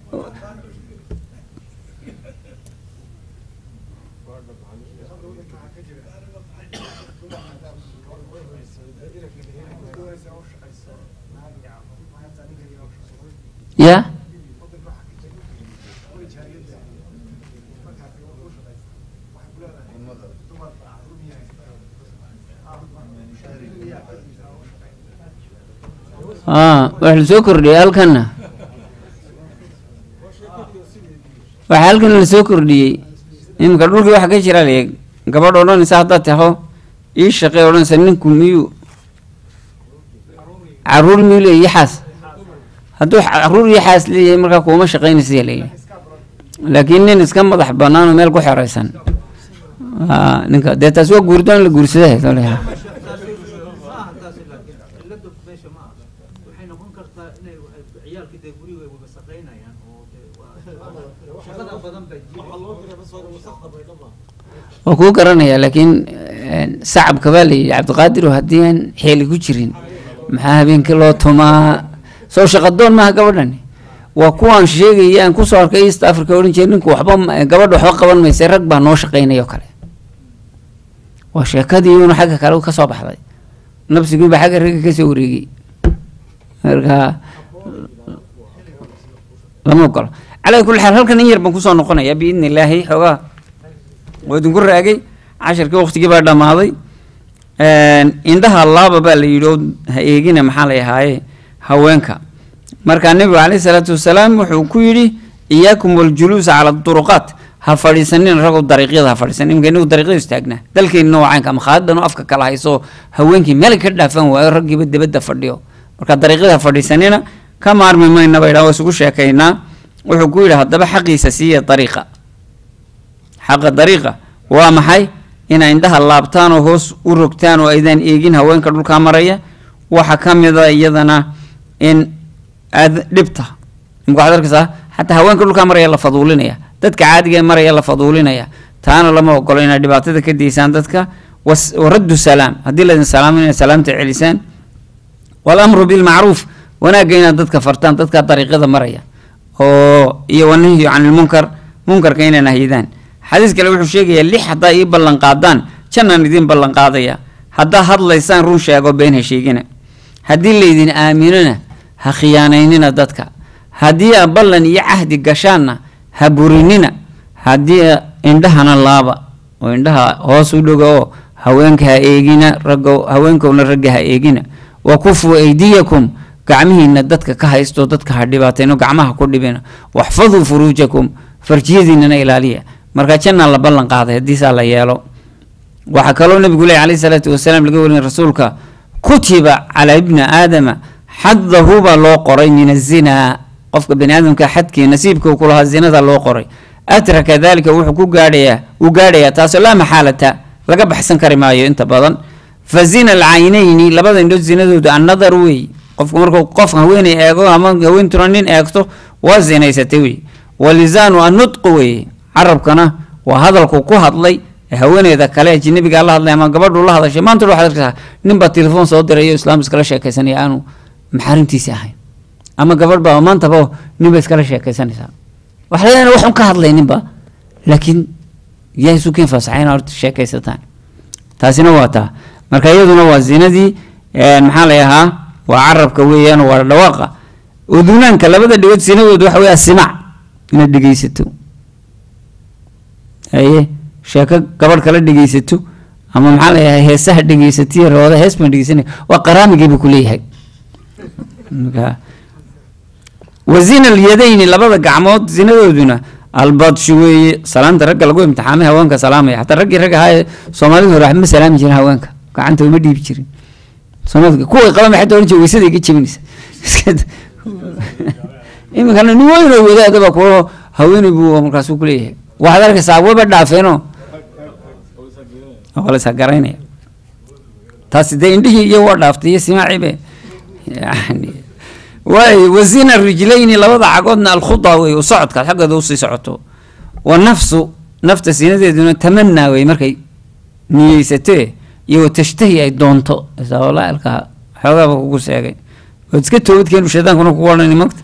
ya a wax la soo kordhiyey halkanna waxaa halkan la soo kordhiyey iminka dhulkii waxa ka jira le gabadh odhanaysa haddaad taho ii shaqey odhanaysa ninku miyuu caruur miyuu leeyahy yaxaas hadduu caruur yaxaas leeyahay markaa kuuma shaqaynaysa layidhi laakiin nin iska madax banaan oo meel ku xeraysan a ninka dee taas waa guurdoon la guursadahay maaha taasi laakiin cilada meesha ma aha waxay noqon kartaa inay waxay ciyaalkii dee guriga ay wasaqaynayaan oo dee waa shaqada badan bay waa kuu garanaya laakiin sacabka baa layidhi cabdiqaadirow haddii aan xeeli ku jirin maxaa habeenkii loo tumaa soo shaqadoon maaha gabadhani waa kuwaan sheegaya aan kusoo arkay east africa odhan jira ninku waxba ma- gabadha waxba qaban maysa rag baa noo shaqaynaya oo kale waa sheekadii uuna xagga kale ka soo baxday nafsigii baa xagga ragga kasoo wareegay marka lama ogolo calaa kulli xaal halkan in yar baan kusoo noqonaya biidni illaahi xoogaa waa idinku raagay casharkii waqtigii baa dhammaaday indhaha laaba baa la yidhi oo ha eegina maxaa la ahaaye haweenka markaa nebigu caleyhi salaatu wasalaam wuxuu ku yidhi iyaakum waljuluusa cala duruqaat ha fadhiisanin ragoo dariiqyada ha fadhiisanin iminka inagu dariiqyada istaagnaa dalkeenna waa caynka ama khaadanu afka kala hayso haweenkii meel ka dhaafan waayo raggiiba dibadda fadhiyo marka dariiqyada ha fadhiisanina ka maarmi mayna bay dhaa waa isugu sheekaynaa wuxuu ku yidhi haddaba xaqiisa siiya dariiqa xaqa dariiqa waa maxay inay indhaha laabtaan oo hoos u rogtaan oo aydaan eegin haweenka dhulkaa maraya waxa ka mida iyadana in aad dhibta imka waxaad arkaysaa xataa haweenka dhulkaa maraya la faduulinaya dadka caadiga ee maraya la faduulinaya taana lama ogolo inaad dhibaatada ka daysaan dadka was- waraddu salaam haddii laydin salaamo inaad salaamta celisaan walamru bilmacruuf wanaagga inaad dadka fartaan dadka dariiqyada maraya oo iyo wanahyu can ilmunkar munkarka inay nahyidaan xadiis kale wuxuu sheegayaa lix haddaa ii ballan qaadaan jannaan idiin ballan qaadaya haddaa hadlaysaan run sheego been ha sheegina haddii laydin aaminona ha khiyaanaynina dadka haddii aa ballan iyo cahdi gashaanna ha burinina haddii aa indhahana laaba oo indhaha hoos u dhoga oo haweenka ha eegina raggo haweenkowna ragga ha eegina wa kufuu aydiyakum gacmihiina dadka ka haysto dadka ha dhibaatayno gacmaha ku dhibina waxfaduu furuujakum farjiyadiinana ilaaliya marka jannaa la ballan qaaday haddiisaa la yeelo waxaa kaloo nabigu leeyahy alayhi salaatu wasalaam laga warinay rasuulka kutiba calaa ibni aadama xadahu baa loo qoray min azinaa qofka bani aadamka xadkii nasiibka uu ku lahaa zinada loo qoray atraka dalika wuxuu ku gaadhayaa uu gaadhayaa taasoo laa maxaalata laga baxsan kari maayo inta badan fa zina alcaynayni labada indhood zinadooda annadar wey qofku markuu qof haweeney eego ama haweentuna nin eegto waa zinaysatay wey walisaanu annutqu wey carabkana waa hadalku ku hadlay ee haweeneyda kale ajnabiga la hadlay ama gabadhu la hadashay maanta waxaad arkaysaa ninbaa telefoon soo dirayo islaam iskala sheekaysanaya aanu maxaarimtiisi ahayn ama gabadh baa maantaba ninba iskala sheekaysanaysaa wax leedahay wax un ka hadlay ninba laakiin yaa isu keen fasaxayna horta sheekaysataan taasina waa taa marka iyaduna waa zinadii maxaa la ahaa waa carabka weeyaan waa dhawaaqa udunaanka labada dhigood sinadooda waxa wey asimac inaad dhegeysato haye sheeko gabadh kala dhegeysato ama maxaa la yahay heesaha dhegeysatiyo rawada hees baan dhegeysanay waa qaraamigiibu kuleeyahay marka wazina alyadayni labada gacmood zinadooduna albadshu weeye salaanta ragga lagu imtixaamay haweenka salaamaya xataa raggii rag ahaa ee soomaalida hore waxba ma salaami jirin haweenka gacanta uma dhiibi jirin soomaalida kuway qaban xataa oran jira weysada iga jebinaysa iminkana nin weyn oo wadaada baa kuwa haweeney buu markaasuu kuleeyahay waxaad arkaysaa waba dhaafeenoo waa la isagaraynaya taasi dee indhihii iyo waa dhaaftay iyo simaaciibe yani waay wasina rijlayni labada cagoodna alkhuda wey u socodkaad xaggeeda usii socoto wa nafsu nafta sinadeeduna tamanaa wey markay niyeysatee iyo wa tashtahi ay doonto walaalka xoogaaba kugu sheegay waad iska toobadkeenu shaydaankuna kugu odhani magta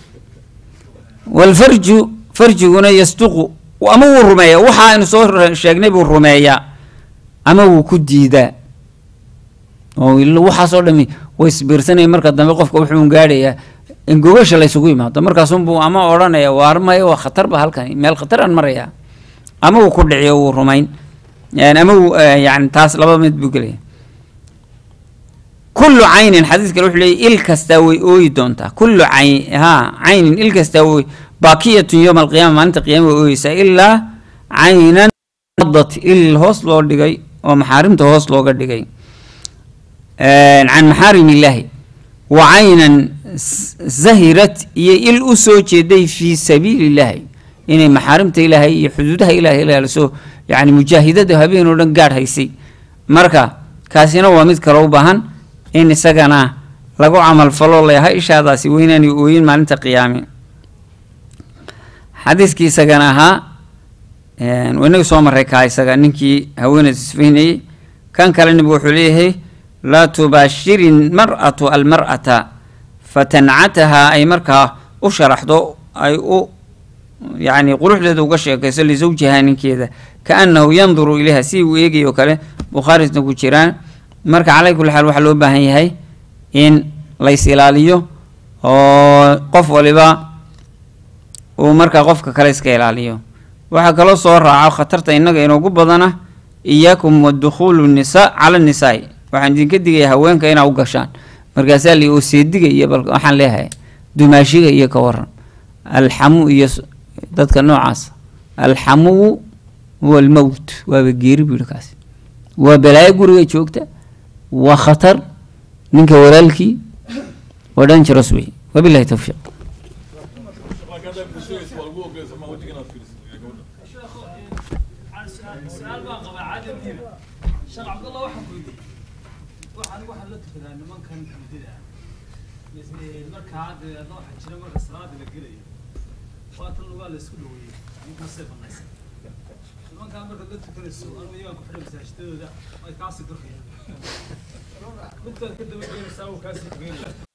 walfarju farjiguna yasduqu ama wuu rumeeyaa waxa aynu soo sheegnay buu rumeeyaa ama wuu ku diidaa oo waxaasoo dhami way isbiirsanaya marka dambe qofka wuxuu gaadhayaa in gogasha laysugu yimaado markaasunbuu ama odhanaya waar maya waa khatarba halkan meel khataraan marayaa ama wuu ku dhiciyo wuu rumayn ama wuu yani taas laba mid buu gelaya kullu caynin xadiis kale wuxuu leeyay il kastaa way ooyi doontaa kullu cayn ha caynin il kastaa way baakiyatun yowma alqiyama maalinta qiyama way ooyeysaa ilaa caynan dat il hoos loo dhigay oo maxaarimta hoos looga dhigay can maxaarim illaahi wa caynan zahirat iyo il u soo jeeday fii sabiili illaahi inay maxaarimta ilaahay iyo xuduudaha ilahay ilaaliso yani mujaahidada habeen oo dhan gaadh haysay marka kaasina waa mid kale u baahan in isagana lagu camal falo layaha ishaadaasi weynaani ooyin maalinta qiyaame xadiiskii isagana ahaa inaga soo maray kaa isaga ninkii haweeneyda isfaynayey kan kale nabigu wuxuu leeyahay laa tubaashiri mar'atu almar'ata fatancatahaa ay markaa u sharaxdo ay u yacni quruxdeeda uga sheekayso lisawjihaa ninkeeda kaannahu yanduru ilayha si uu eegayo kale bukhaarisna ku jiraan marka calay kulli xaal waxaa loo baahan yahay in lays ilaaliyo oo qof waliba uu markaa qofka kale iska ilaaliyo waxaa kaloo soo raaco khatarta innaga inoogu badana iyaakum wadukhuulu nisa cala nisaai waxaan idinka digaya haweenka inaa u gashaan markaasaa li oo seediga iyo bal waxaan leeyahay dumaashiga iyo ka waran alxamu iyo dadka noocaas alxamuwu huwa almowt waaba geeri buu yihi kaasi waa balaayo guriga joogta waa khatar ninka walaalkii waa dangeros wey wabilahi towfiiq su-aal baan qabaa cadadiina sheekh cabdallah waxaan ku yidhi waxaan waxaan la tukadaa nimankan hurdida ah markaa dee adna waxaa jira marka salaada la gelayo waatan lugaa la isku dhaweeyey ninkaasay banaysan nimankaa markaad la tukanayso anu iyagaan ku xidhay masaajidadooda ay kaasii durkayaan midkaad ka daba geenaysaa uu kaasii tugeynaya